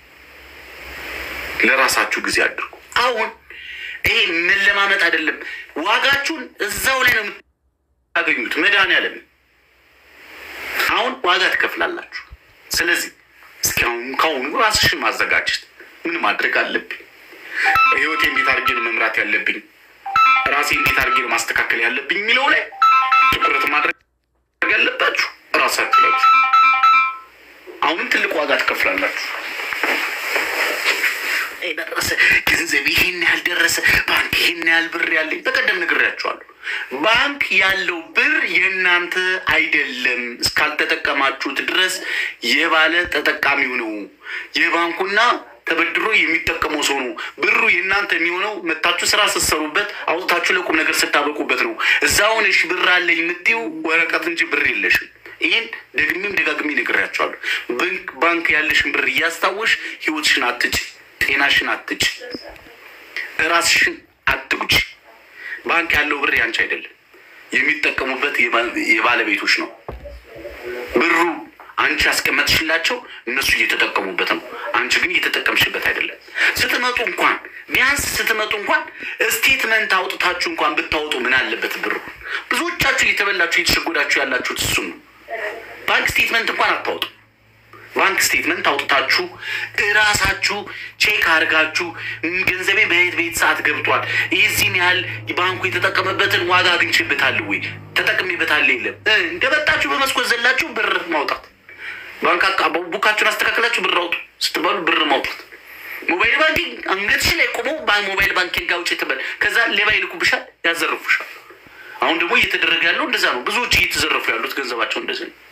ለራሳችሁ ጊዜ አድርጉ። አሁን ይሄ መለማመጥ አይደለም። ዋጋችሁን እዛው ላይ ነው የምታገኙት። መድኃኒዓለም አሁን ዋጋ ትከፍላላችሁ። ስለዚህ እስኪ አሁን ከአሁኑ ራስሽን ማዘጋጀት ምን ማድረግ አለብኝ? ህይወቴ እንዴት አድርጌ ነው መምራት ያለብኝ? ራሴ እንዴት አድርጌ ነው ማስተካከል ያለብኝ የሚለው ላይ ትኩረት ማድረግ ያለባችሁ ራሳችሁ ናችሁ። አሁንም ትልቅ ዋጋ ትከፍላላችሁ። ደረሰ ገንዘብ ይሄን ያህል ደረሰ፣ ባንክ ይህን ያህል ብር ያለኝ በቀደም ነግሬያቸዋለሁ። ባንክ ያለው ብር የእናንተ አይደለም እስካልተጠቀማችሁት ድረስ የባለ ተጠቃሚው ነው። የባንኩና ተበድሮ የሚጠቀመው ሰው ነው። ብሩ የእናንተ የሚሆነው መታችሁ ስራ ስትሰሩበት አውጥታችሁ ለቁም ነገር ስታበቁበት ነው። እዛ ሆነሽ ብር አለኝ የምትይው ወረቀት እንጂ ብር የለሽም። ይህን ደግሜም ደጋግሜ ነግሬያቸዋለሁ። ባንክ ባንክ ያለሽን ብር እያስታወሽ ህይወትሽን አትጭ፣ ጤናሽን አትጭ፣ ራስሽን አትጉጭ። ባንክ ያለው ብር ያንቺ አይደለም፣ የሚጠቀሙበት የባለቤቶች ነው። ብሩ አንቺ ያስቀመጥሽላቸው እነሱ እየተጠቀሙበት ነው። አንቺ ግን እየተጠቀምሽበት አይደለም። ስትመጡ እንኳን ቢያንስ ስትመጡ እንኳን ስቴትመንት አውጥታችሁ እንኳን ብታወጡ ምን አለበት? ብሩ ብዙዎቻችሁ እየተበላችሁ እየተሸጎዳችሁ ያላችሁት እሱን ነው። ባንክ ስቴትመንት እንኳን አታወጡ። ባንክ ስቴትመንት አውጥታችሁ እራሳችሁ ቼክ አድርጋችሁ ገንዘቤ በየት በየት ሰዓት ገብቷል፣ የዚህን ያህል ባንኩ የተጠቀመበትን ዋጋ አግኝቼበታለሁ ወይ ተጠቅሜበታለሁ የለም እንደመጣችሁ በመስኮት ዘላችሁ ብር ማውጣት ባንክ ቡካችሁን አስተካክላችሁ ብር አውጡ ስትባሉ ብር ማውጣት። ሞባይል ባንኪንግ አንገትሽ ላይ ቆሞ ሞባይል ባንኪንግ አውጭ ትበል። ከዛ ሌባ ይልኩብሻል፣ ያዘርፉሻል። አሁን ደግሞ እየተደረገ ያለው እንደዛ ነው። ብዙዎች እየተዘረፉ ያሉት ገንዘባቸው እንደዚህ ነው።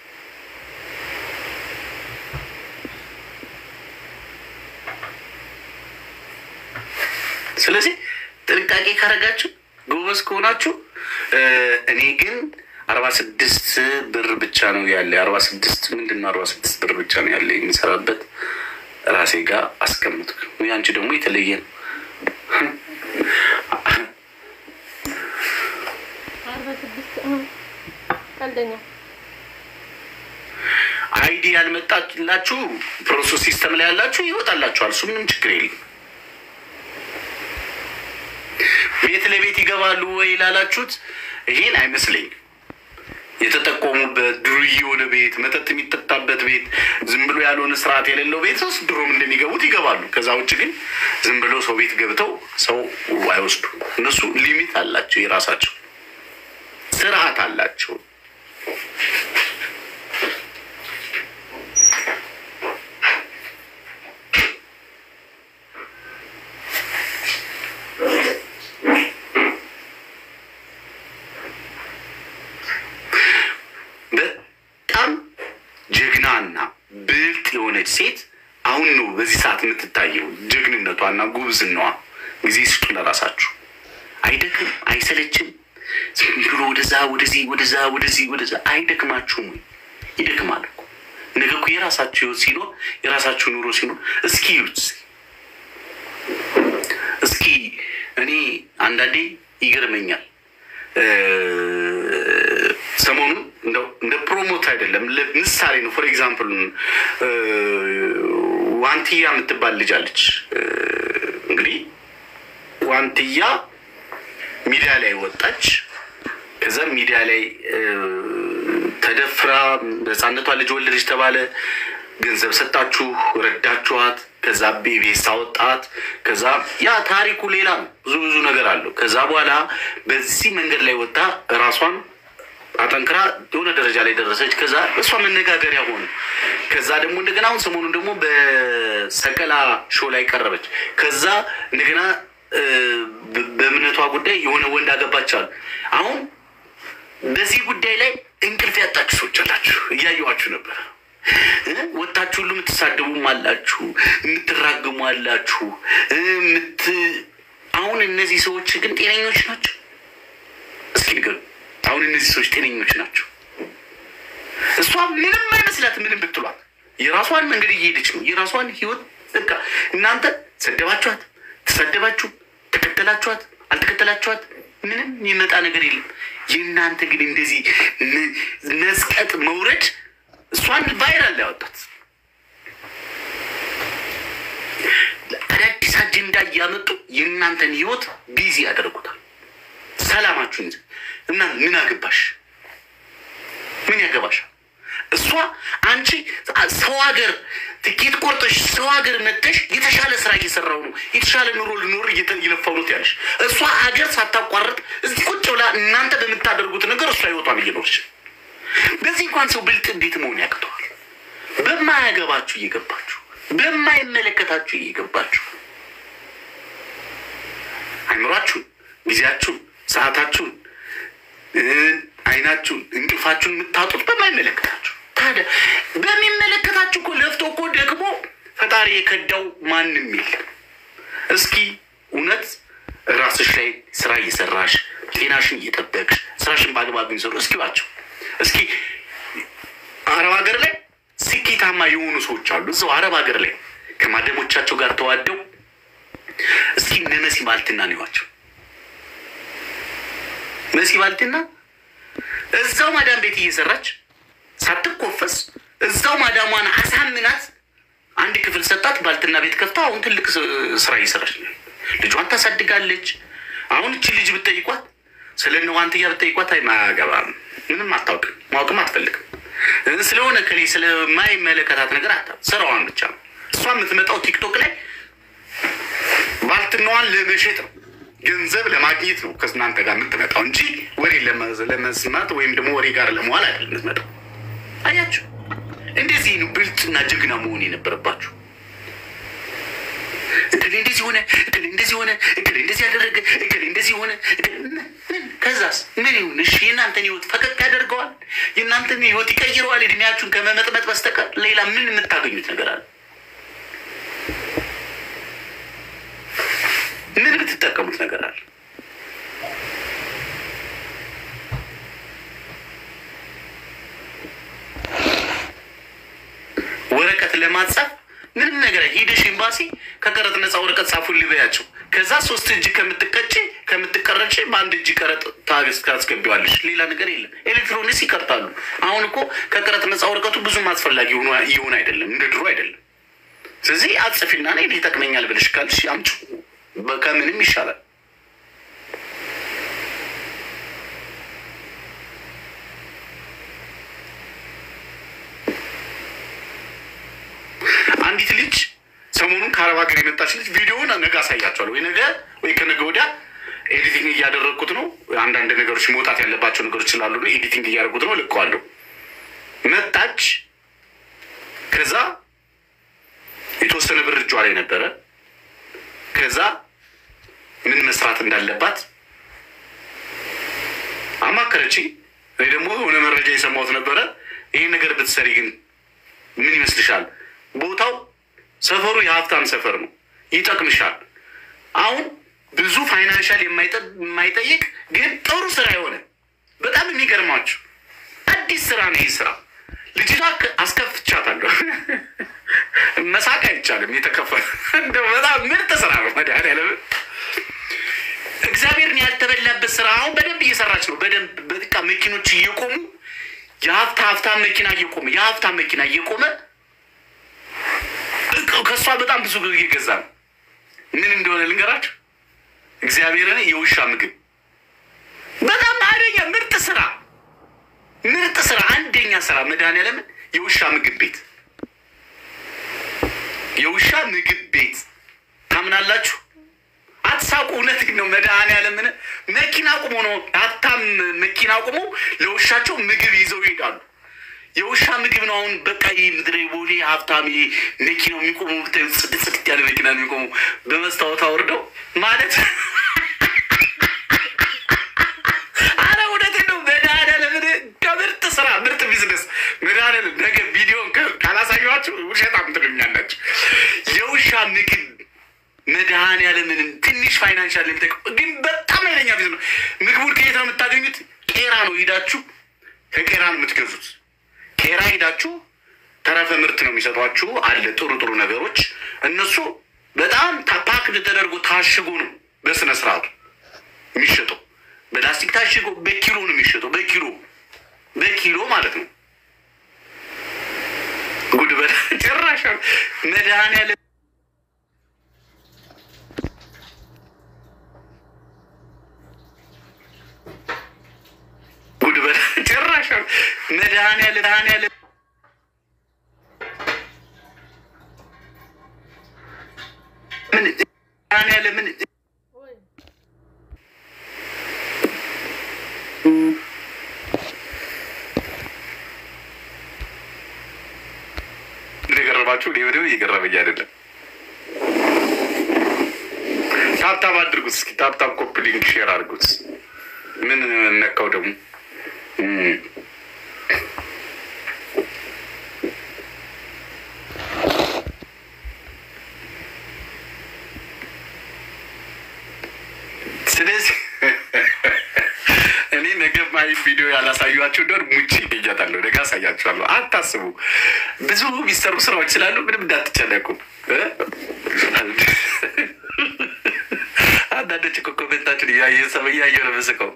ስለዚህ ጥንቃቄ ካረጋችሁ ጎበዝ ከሆናችሁ እኔ ግን አርባ ስድስት ብር ብቻ ነው ያለ። አርባ ስድስት ምንድን ነው? አርባ ስድስት ብር ብቻ ነው ያለ የሚሰራበት ራሴ ጋር አስቀምጥኩ። አንቺ ደግሞ የተለየ ነው። አይዲ ያልመጣላችሁ ፕሮሰስ ሲስተም ላይ ያላችሁ ይወጣላችኋል። እሱ ምንም ችግር የለም። ቤት ለቤት ይገባሉ ወይ ላላችሁት ይሄን አይመስለኝም። የተጠቆሙበት ዱርዬ የሆነ ቤት፣ መጠጥ የሚጠጣበት ቤት፣ ዝም ብሎ ያልሆነ ስርዓት የሌለው ቤት ውስጥ ድሮም እንደሚገቡት ይገባሉ። ከዛ ውጭ ግን ዝም ብሎ ሰው ቤት ገብተው ሰው አይወስዱ። እነሱ ሊሚት አላቸው፣ የራሳቸው ስርዓት አላቸው። በጣም ጀግናና ብልጥ የሆነች ሴት አሁን ነው በዚህ ሰዓት የምትታየው። ጀግንነቷና ጉብዝናዋ ጊዜ ስጡ ለራሳችሁ። አይደክም፣ አይሰለችም። ዝም ብሎ ወደዛ ወደዚህ ወደዛ ወደዚህ ወደዛ አይደክማችሁም? ይደክማል እኮ ነገ እኮ የራሳችሁ ህይወት ሲኖር የራሳችሁ ኑሮ ሲኖር እስኪ ይዩት እስኪ እኔ አንዳንዴ ይገርመኛል። ሰሞኑን እንደው እንደ ፕሮሞት አይደለም ምሳሌ ነው። ፎር ኤግዛምፕል ዋንትያ የምትባል ልጅ አለች። እንግዲህ ዋንትያ ሚዲያ ላይ ወጣች። ከዛ ሚዲያ ላይ ተደፍራ በህፃነቷ ልጅ ወለደች ተባለ። ገንዘብ ሰጣችሁ፣ ረዳችኋት። ከዛ ቤቤስ አወጣት። ከዛ ያ ታሪኩ ሌላ ነው። ብዙ ብዙ ነገር አለው። ከዛ በኋላ በዚህ መንገድ ላይ ወጣ ራሷን አጠንክራ የሆነ ደረጃ ላይ ደረሰች። ከዛ እሷ መነጋገሪያ ሆነ። ከዛ ደግሞ እንደገና አሁን ሰሞኑን ደግሞ በሰቀላ ሾው ላይ ቀረበች። ከዛ እንደገና በእምነቷ ጉዳይ የሆነ ወንድ አገባቻል። አሁን በዚህ ጉዳይ ላይ እንቅልፍ ያጣችሁ ሰዎች አላችሁ፣ እያየኋችሁ ነበር። ወጣችሁ ሁሉ የምትሳደቡም አላችሁ፣ የምትራግሙ አላችሁ። አሁን እነዚህ ሰዎች ግን ጤነኞች ናቸው? እስኪ ንገሩ። አሁን እነዚህ ሰዎች ጤነኞች ናቸው? እሷ ምንም አይመስላት። ምንም ብትሏት የራሷን መንገድ እየሄደች ነው። የራሷን ህይወት በቃ እናንተ ሰደባችኋት፣ ተሰደባችሁ፣ ተከተላችኋት፣ አልተከተላችኋት ምንም የሚመጣ ነገር የለም። የእናንተ ግን እንደዚህ መስቀጥ መውረድ እሷን ቫይራል ያወጣት አዳዲስ አጀንዳ እያመጡ የእናንተን ህይወት ቢዚ ያደርጉታል። ሰላማችሁን እና ምን አገባሽ? ምን ያገባሻል? እሷ አንቺ ሰው ሀገር ትኬት ቆርጠሽ ሰው ሀገር መጥተሽ የተሻለ ስራ እየሰራው ነው የተሻለ ኑሮ ልኖር እየለፋው ነው ያለሽ። እሷ ሀገር ሳታቋርጥ እዚህ ቁጭ ብላ እናንተ በምታደርጉት ነገር እሷ ህይወቷን እየኖርች በዚህ እንኳን ሰው ብልጥ እንዴት መሆን ያቅተዋል? በማያገባችሁ እየገባችሁ በማይመለከታችሁ እየገባችሁ አይምሯችሁን ጊዜያችሁን፣ ሰዓታችሁን፣ አይናችሁን፣ እንቅልፋችሁን የምታጡት በማይመለከታችሁ ታዲያ በሚመለከታችሁ እኮ ለፍቶ እኮ ደግሞ ፈጣሪ የከዳው ማንም የለም። እስኪ እውነት ራስሽ ላይ ስራ እየሰራሽ ጤናሽን እየጠበቅሽ ስራሽን በአግባብ የሚሰሩ እስኪ ባቸው እስኪ አረብ ሀገር ላይ ስኬታማ የሆኑ ሰዎች አሉ። እዛው አረብ ሀገር ላይ ከማደሞቻቸው ጋር ተዋደው እስኪ እነ መሲ ባልትና ነዋቸው። መሲ ባልትና እዛው ማዳም ቤት እየሰራች ሳትኮፈስ እዛው ማዳሟን አሳምናት አንድ ክፍል ሰጣት። ባልትና ቤት ከፍታ አሁን ትልቅ ስራ እየሰራች ነው። ልጇን ታሳድጋለች። አሁን እቺ ልጅ ብትጠይቋት ስለ እነ ዋንትያ ብትጠይቋት አይማገባም፣ ምንም አታውቅም፣ ማወቅም አትፈልግም። ስለሆነ ከሌ ስለማይመለከታት ነገር አታ ስራዋን ብቻ ነው። እሷ የምትመጣው ቲክቶክ ላይ ባልትናዋን ለመሸጥ ነው፣ ገንዘብ ለማግኘት ነው ከእናንተ ጋር የምትመጣው እንጂ ወሬ ለመስማት ወይም ደግሞ ወሬ ጋር ለመዋል አይደለም የምትመጣው። አያችሁ፣ እንደዚህ ነው ብልጥና ጀግና መሆን የነበረባችሁ። እክሌ እንደዚህ ሆነ፣ እክሌ እንደዚህ ሆነ፣ እክሌ እንደዚህ ያደረገ፣ እክሌ እንደዚህ ሆነ። ከዛስ ምን ይሁን? እሺ የእናንተን ህይወት ፈቀቅ ያደርገዋል? የእናንተን ህይወት ይቀይረዋል? እድሜያችሁን ከመመጥመጥ በስተቀር ሌላ ምን የምታገኙት ነገር አለ? ምን የምትጠቀሙት ነገር አለ? ወረቀት ለማጻፍ ምንም ነገር ሂደሽ ኤምባሲ ከቀረጥ ነፃ ወረቀት ጻፉልኝ በያቸው። ከዛ ሶስት እጅ ከምትቀጭ ከምትቀረጭ በአንድ እጅ ቀረጥ ታገስ ታስገቢዋለሽ። ሌላ ነገር የለም። ኤሌክትሮኒክስ ይቀርጣሉ። አሁን እኮ ከቀረጥ ነፃ ወረቀቱ ብዙም አስፈላጊ እየሆነ አይደለም፣ እንደ ድሮ አይደለም። ስለዚህ አጽፊና ነ ይጠቅመኛል ብለሽ ካልሽ አምጪ፣ ከምንም ይሻላል። አንዲት ልጅ ሰሞኑን ከአረብ ሀገር የመጣች ልጅ ቪዲዮውን ነገ አሳያቸዋለሁ፣ ወይ ነገ ወይ ከነገ ወዲያ ኤዲቲንግ እያደረግኩት ነው። አንዳንድ ነገሮች መውጣት ያለባቸው ነገሮች ስላሉ ነው ኤዲቲንግ እያደረጉት ነው። ልቀዋለሁ። መጣች። ከዛ የተወሰነ ብር እጇ ላይ ነበረ። ከዛ ምን መስራት እንዳለባት አማከረች። እኔ ደግሞ የሆነ መረጃ የሰማሁት ነበረ። ይህን ነገር ብትሰሪ ግን ምን ይመስልሻል? ቦታው ሰፈሩ የሀብታም ሰፈር ነው፣ ይጠቅምሻል። አሁን ብዙ ፋይናንሻል የማይጠይቅ ግን ጥሩ ስራ የሆነ በጣም የሚገርማችሁ አዲስ ስራ ነው። ይህ ስራ ልጅቷ አስከፍቻታለሁ። መሳቅ አይቻልም። የተከፈለ እንደ በጣም ምርጥ ስራ ነው። መድኃኒዓለም እግዚአብሔርን ያልተበላበት ስራ አሁን በደንብ እየሰራች ነው። በደንብ በቃ መኪኖች እየቆሙ የሀብታ ሀብታም መኪና እየቆመ የሀብታም መኪና እየቆመ ከእሷ በጣም ብዙ እየገዛ ነው። ምን እንደሆነ ልንገራችሁ። እግዚአብሔርን የውሻ ምግብ በጣም አደኛ ምርጥ ስራ ምርጥ ስራ አንደኛ ስራ መድኃኒዓለምን የውሻ ምግብ ቤት የውሻ ምግብ ቤት ታምናላችሁ? አትሳቁ። እውነት ነው። መድኃኒዓለምን መኪና ቁሞ ነው ሀብታም መኪና ቁሞ ለውሻቸው ምግብ ይዘው ይሄዳሉ። የውሻ ምግብ ነው። አሁን በቃ ይህ ምድረ ቦሌ ሀብታም መኪናው የሚቆሙ ጽድት ጽድት ያለ መኪና ነው የሚቆሙ በመስታወት አውርደው ማለት አረ እውነት ነው። መድኃኒዓለምን ከምርጥ ስራ ምርጥ ቢዝነስ መድኃኒዓለም ነገ ቪዲዮን ካላሳየኋችሁ ውሸታም ትሉኛላችሁ። የውሻ ምግብ መድኃኒዓለምን ትንሽ ፋይናንሻል የሚጠቅም ግን በጣም አይለኛ ቢዝነስ። ምግቡን ከየት ነው የምታገኙት? ቄራ ነው ሄዳችሁ ከቄራ ነው የምትገዙት። ቄራ ሄዳችሁ ተረፈ ምርት ነው የሚሰጧችሁ። አለ ጥሩ ጥሩ ነገሮች እነሱ በጣም ፓክድ ተደርጎ ታሽጎ ነው በስነ ስርዓቱ የሚሸጠው። በላስቲክ ታሽጎ በኪሎ ነው የሚሸጠው። በኪሎ በኪሎ ማለት ነው። ጉድ በላ ጭራሽ መድኃኒዓለም ጉድ በላ ጭራሽ መድኃኒዓለም መድኃኒዓለም ምን መድኃኒዓለም ምን እንደገረባችሁ እኔ ምንም እየገረመኝ አይደለም። ታብታብ አድርጉት እስኪ ታብታብ ኮፒ ሊንክ ሼር አድርጉት። ምን ነካው ደግሞ ስለዚህ እኔ ነገ ማይ ቪዲዮ ያላሳዩቸው እንደሆን ሙቺ ይገኛታለሁ። ነገ አሳያችኋለሁ። አታስቡ። ብዙ የሚሰሩ ስራዎች ስላሉ ምንም እንዳትጨነቁ። አንዳንዶች እኮ ኮሜንታችን እያየ ሰው እያየ ነው ምስቀው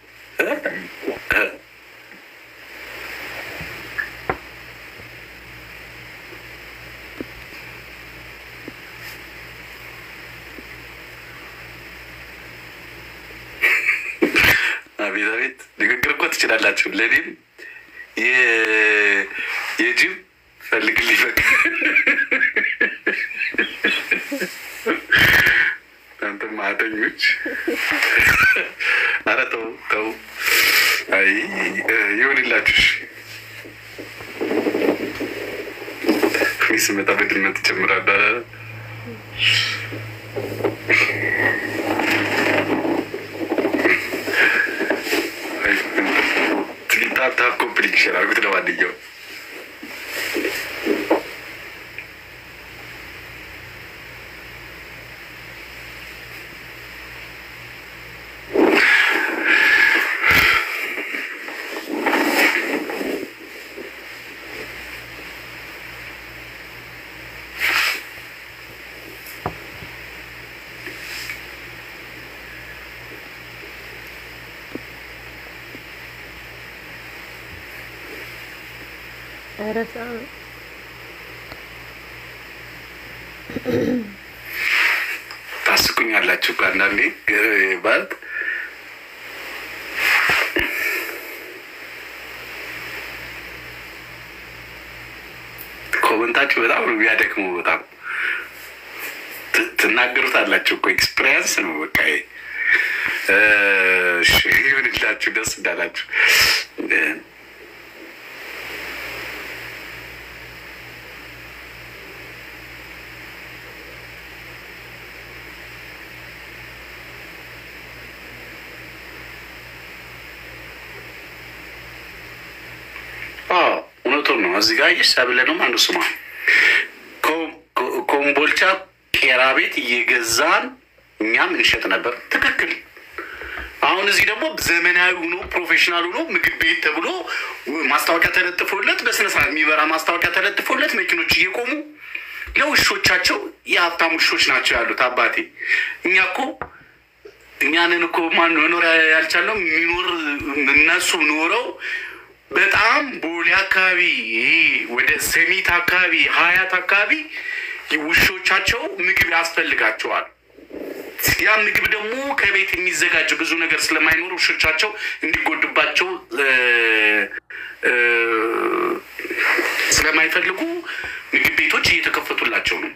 አቤት አቤት ንግግር እኮ ትችላላችሁ። ለእኔም የጅብ ፈልግልኝ በቃ እናንተ ማተኞች፣ ኧረ ተው ተው። አይ ይሁንላችሁ። እኔ ስመጣ በድመት እጨምራለሁ። ታፕ ኮምፕሊት ይሻላል። ጉት ለማንኛውም ረሳ ታስቁኛላችሁ እኮ አንዳንዴ ማለት ኮመንታችሁ በጣም ነው የሚያደክመው። በጣም ትናገሩት አላችሁ እኮ ኤክስፔሪንስ ነው። በቃ እሺ ይሁንላችሁ፣ ደስ እንዳላችሁ እውነቱን ነው። እዚህ ጋር ሰብለ ነው አንዱ ስሟ ኮምቦልቻ ቄራ ቤት እየገዛን እኛም እንሸጥ ነበር። ትክክል። አሁን እዚህ ደግሞ ዘመናዊ ሆኖ ፕሮፌሽናል ሆኖ ምግብ ቤት ተብሎ ማስታወቂያ ተለጥፎለት በስነስርዓት የሚበራ ማስታወቂያ ተለጥፎለት መኪኖች እየቆሙ ለውሾቻቸው የሀብታም ውሾች ናቸው ያሉት። አባቴ እኛ እኮ እኛንን እኮ ማን መኖር ያልቻለው የሚኖር እነሱ ኖረው በጣም ቦሌ አካባቢ ይሄ ወደ ሰሚት አካባቢ ሀያት አካባቢ ውሾቻቸው ምግብ ያስፈልጋቸዋል። ያ ምግብ ደግሞ ከቤት የሚዘጋጅ ብዙ ነገር ስለማይኖር ውሾቻቸው እንዲጎዱባቸው ስለማይፈልጉ ምግብ ቤቶች እየተከፈቱላቸው ነው።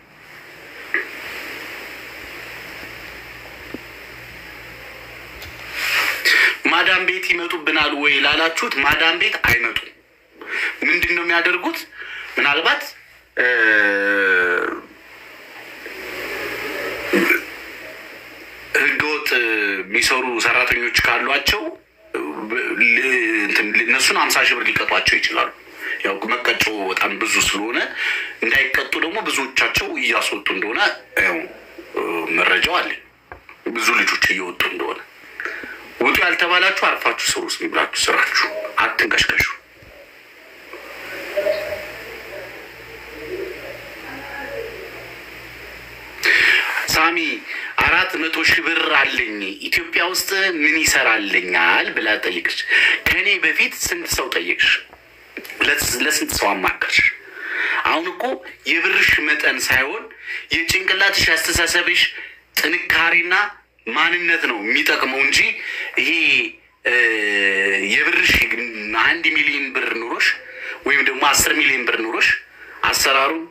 ማዳም ቤት ይመጡብናል ወይ ላላችሁት፣ ማዳም ቤት አይመጡም። ምንድን ነው የሚያደርጉት? ምናልባት ህገወጥ የሚሰሩ ሰራተኞች ካሏቸው እነሱን አምሳ ሺህ ብር ሊቀጧቸው ይችላሉ። ያው መቀጮ በጣም ብዙ ስለሆነ እንዳይቀጡ ደግሞ ብዙዎቻቸው እያስወጡ እንደሆነ ያው መረጃው አለ። ብዙ ልጆች እየወጡ እንደሆነ ውጡ ያልተባላችሁ አርፋችሁ ስሩ። ስም ብላችሁ ስራችሁ አትንቀሽቀሹ። ሳሚ አራት መቶ ሺህ ብር አለኝ ኢትዮጵያ ውስጥ ምን ይሰራልኛል ብላ ጠይቅሽ። ከእኔ በፊት ስንት ሰው ጠየቅሽ? ለስንት ሰው አማከርሽ? አሁን እኮ የብርሽ መጠን ሳይሆን የጭንቅላትሽ ያስተሳሰብሽ ጥንካሬና ማንነት ነው የሚጠቅመው እንጂ ይሄ የብርሽ አንድ ሚሊዮን ብር ኑሮሽ ወይም ደግሞ አስር ሚሊዮን ብር ኑሮሽ አሰራሩን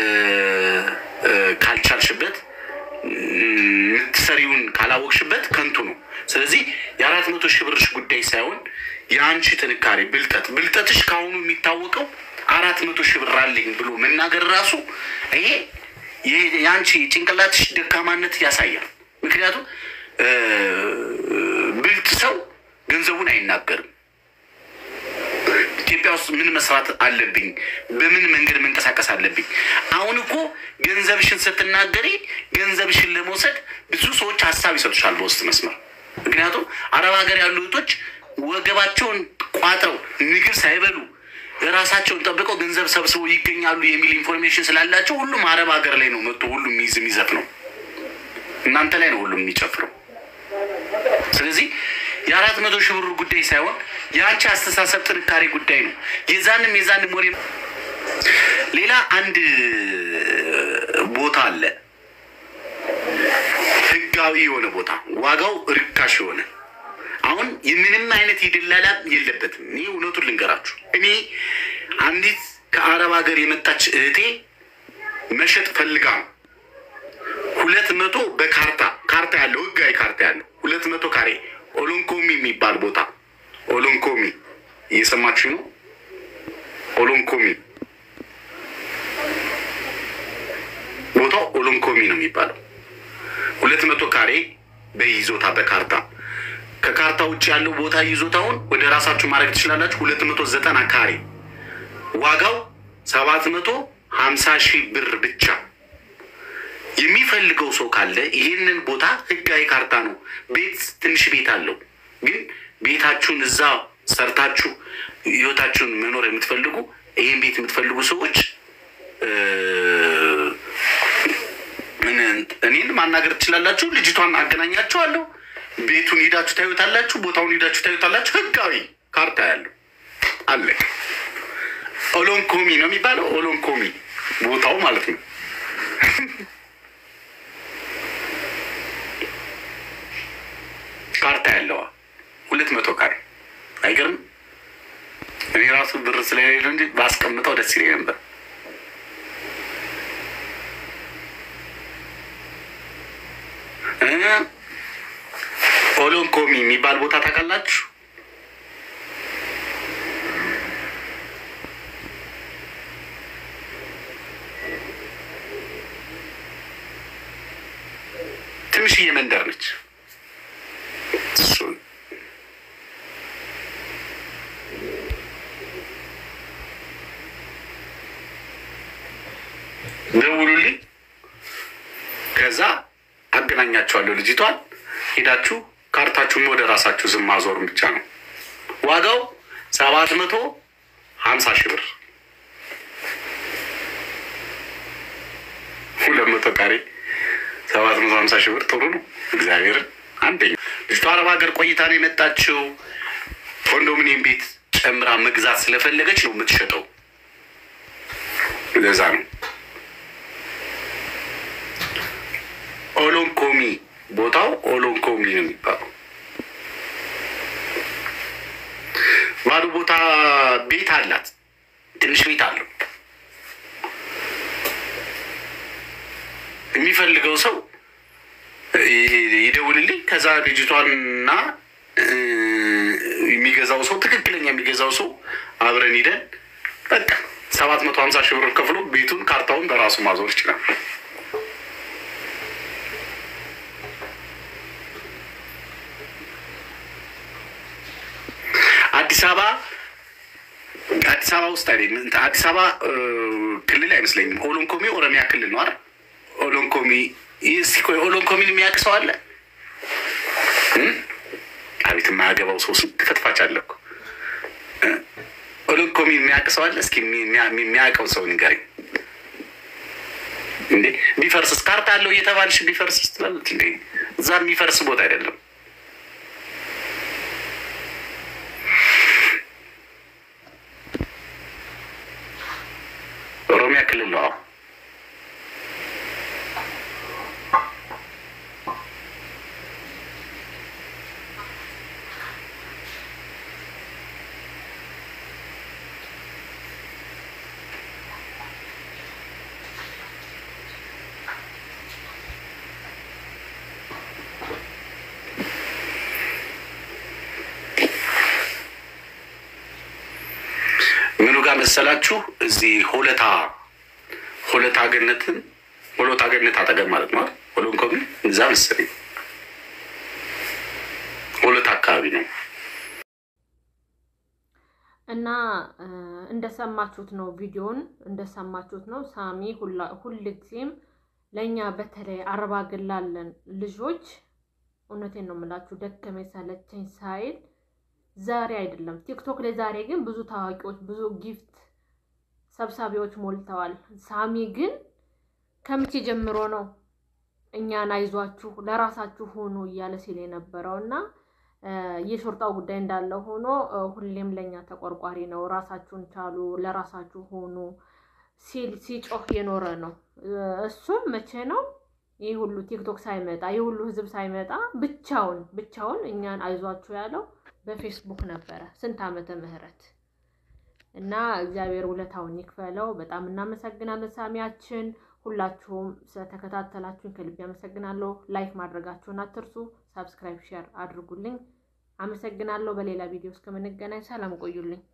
ካልቻልሽበት የምትሰሪውን ካላወቅሽበት ከንቱ ነው። ስለዚህ የአራት መቶ ሺህ ብርሽ ጉዳይ ሳይሆን የአንቺ ጥንካሬ ብልጠት ብልጠትሽ ከአሁኑ የሚታወቀው አራት መቶ ሺህ ብር አለኝ ብሎ መናገር ራሱ ይሄ የአንቺ ጭንቅላትሽ ደካማነት ያሳያል። ምክንያቱም ብልጥ ሰው ገንዘቡን አይናገርም። ኢትዮጵያ ውስጥ ምን መስራት አለብኝ፣ በምን መንገድ መንቀሳቀስ አለብኝ። አሁን እኮ ገንዘብሽን ስትናገሪ ገንዘብሽን ለመውሰድ ብዙ ሰዎች ሀሳብ ይሰጡሻል በውስጥ መስመር። ምክንያቱም አረብ ሀገር ያሉ እህቶች ወገባቸውን ቋጥረው ምግብ ሳይበሉ ራሳቸውን ጠብቀው ገንዘብ ሰብስበው ይገኛሉ የሚል ኢንፎርሜሽን ስላላቸው ሁሉም አረብ ሀገር ላይ ነው መጥቶ ሁሉም የሚይዝ የሚዘፍ ነው። እናንተ ላይ ነው ሁሉም የሚጨፍረው። ስለዚህ የአራት መቶ ሺህ ብር ጉዳይ ሳይሆን የአንቺ አስተሳሰብ ጥንካሬ ጉዳይ ነው። የዛንም የዛንም ወሬ ሌላ አንድ ቦታ አለ፣ ህጋዊ የሆነ ቦታ ዋጋው ርካሽ የሆነ አሁን የምንም አይነት የደላላ የለበትም። እኔ እውነቱን ልንገራችሁ፣ እኔ አንዲት ከአረብ ሀገር የመጣች እህቴ መሸጥ ፈልጋ ነው ሁለት መቶ በካርታ ካርታ ያለው ህጋዊ ካርታ ያለው ሁለት መቶ ካሬ ኦሎንኮሚ የሚባል ቦታ ኦሎንኮሚ እየሰማችሁ ነው። ኦሎንኮሚ ቦታው ኦሎንኮሚ ነው የሚባለው። ሁለት መቶ ካሬ በይዞታ በካርታ ከካርታ ውጭ ያለው ቦታ ይዞታውን ወደ ራሳችሁ ማድረግ ትችላላችሁ። ሁለት መቶ ዘጠና ካሬ ዋጋው ሰባት መቶ ሀምሳ ሺህ ብር ብቻ። የሚፈልገው ሰው ካለ ይህንን ቦታ ህጋዊ ካርታ ነው። ቤት ትንሽ ቤት አለው፣ ግን ቤታችሁን እዛ ሰርታችሁ ህይወታችሁን መኖር የምትፈልጉ ይህን ቤት የምትፈልጉ ሰዎች እኔን ማናገር ትችላላችሁ። ልጅቷን አገናኛችኋለሁ። ቤቱን ሂዳችሁ ታዩታላችሁ። ቦታውን ሂዳችሁ ታዩታላችሁ። ህጋዊ ካርታ ያለው አለ። ኦሎንኮሚ ነው የሚባለው። ኦሎንኮሚ ቦታው ማለት ነው። ካርታ ያለዋ ሁለት መቶ ካሬ አይገርም? እኔ ራሱ ብር ስለሌለው እንጂ ባስቀምጠው ደስ ይለኝ ነበር። ኦሎንኮሚ የሚባል ቦታ ታውቃላችሁ? ትንሽዬ መንደር ነች። ደውሉልኝ፣ ከዛ አገናኛቸዋለሁ ልጅቷን። ሄዳችሁ ካርታችሁን ወደ ራሳችሁ ዝም ማዞር ብቻ ነው። ዋጋው ሰባት መቶ ሀምሳ ሺህ ብር ሁለት መቶ ካሬ ሰባት መቶ ሀምሳ ሺህ ብር ጥሩ ነው። እግዚአብሔርን አንደኛ ልጅቷ አረብ ሀገር ቆይታ ነው የመጣችው። ኮንዶሚኒየም ቤት ጨምራ መግዛት ስለፈለገች ነው የምትሸጠው። ለዛ ነው ኦሎንኮሚ ቦታው ኦሎንኮሚ ነው የሚባለው። ባዶ ቦታ ቤት አላት፣ ትንሽ ቤት አለው። የሚፈልገው ሰው ይደውልልኝ። ከዛ ልጅቷንና የሚገዛው ሰው ትክክለኛ የሚገዛው ሰው አብረን ሂደን በቃ ሰባት መቶ ሀምሳ ሺህ ብር ከፍሎ ቤቱን ካርታውን በራሱ ማዞር ይችላል። አዲስ አበባ አዲስ አበባ ውስጥ አይደለም። አዲስ አበባ ክልል አይመስለኝም። ኦሎንኮሚ ኦሮሚያ ክልል ነው አይደል? ኦሎንኮሚ እስኪ ቆይ ኦሎንኮሚን የሚያውቅ ሰው አለ? አቤት የማያገባው ሰው ስንት ፈትፋች አለ እኮ። ኦሎንኮሚን የሚያውቅ ሰው አለ? እስኪ የሚያውቀው ሰው ንገረኝ። እንዴ ቢፈርስስ ካርታ አለው እየተባልሽ ቢፈርስስ ትላለች እንዴ? እዛ የሚፈርስ ቦታ አይደለም። ኦሮሚያ ክልል ነው። ምኑ ጋር መሰላችሁ? እዚህ ሆለታ ሆለታ ገነትን ሆለታ ገነት አጠገብ ማለት ነው። ሆሎንኮሚ እዛ መሰለኝ እና እንደሰማችሁት ነው፣ ቪዲዮን እንደሰማችሁት ነው። ሳሚ ሁልጊዜም ለእኛ በተለይ አረብ አገር ላለን ልጆች እውነቴን ነው የምላችሁ ደከመኝ ሰለቸኝ ሳይል ዛሬ አይደለም ቲክቶክ ላይ ዛሬ ግን ብዙ ታዋቂዎች ብዙ ጊፍት ሰብሳቢዎች ሞልተዋል። ሳሚ ግን ከምቼ ጀምሮ ነው እኛን አይዟችሁ ለራሳችሁ ሆኑ እያለ ሲል የነበረው እና የሾርጣው ጉዳይ እንዳለ ሆኖ ሁሌም ለእኛ ተቆርቋሪ ነው። ራሳችሁን ቻሉ፣ ለራሳችሁ ሆኑ ሲል ሲጮህ የኖረ ነው። እሱም መቼ ነው ይህ ሁሉ ቲክቶክ ሳይመጣ ይህ ሁሉ ህዝብ ሳይመጣ ብቻውን ብቻውን እኛን አይዟችሁ ያለው በፌስቡክ ነበረ። ስንት ዓመተ ምህረት እና እግዚአብሔር ውለታውን ይክፈለው። በጣም እናመሰግናለን ሳሚያችን። ሁላችሁም ስለተከታተላችሁን ከልብ ያመሰግናለሁ። ላይክ ማድረጋችሁን አትርሱ። ሳብስክራይብ፣ ሼር አድርጉልኝ። አመሰግናለሁ። በሌላ ቪዲዮ እስከምንገናኝ ሰላም ቆዩልኝ።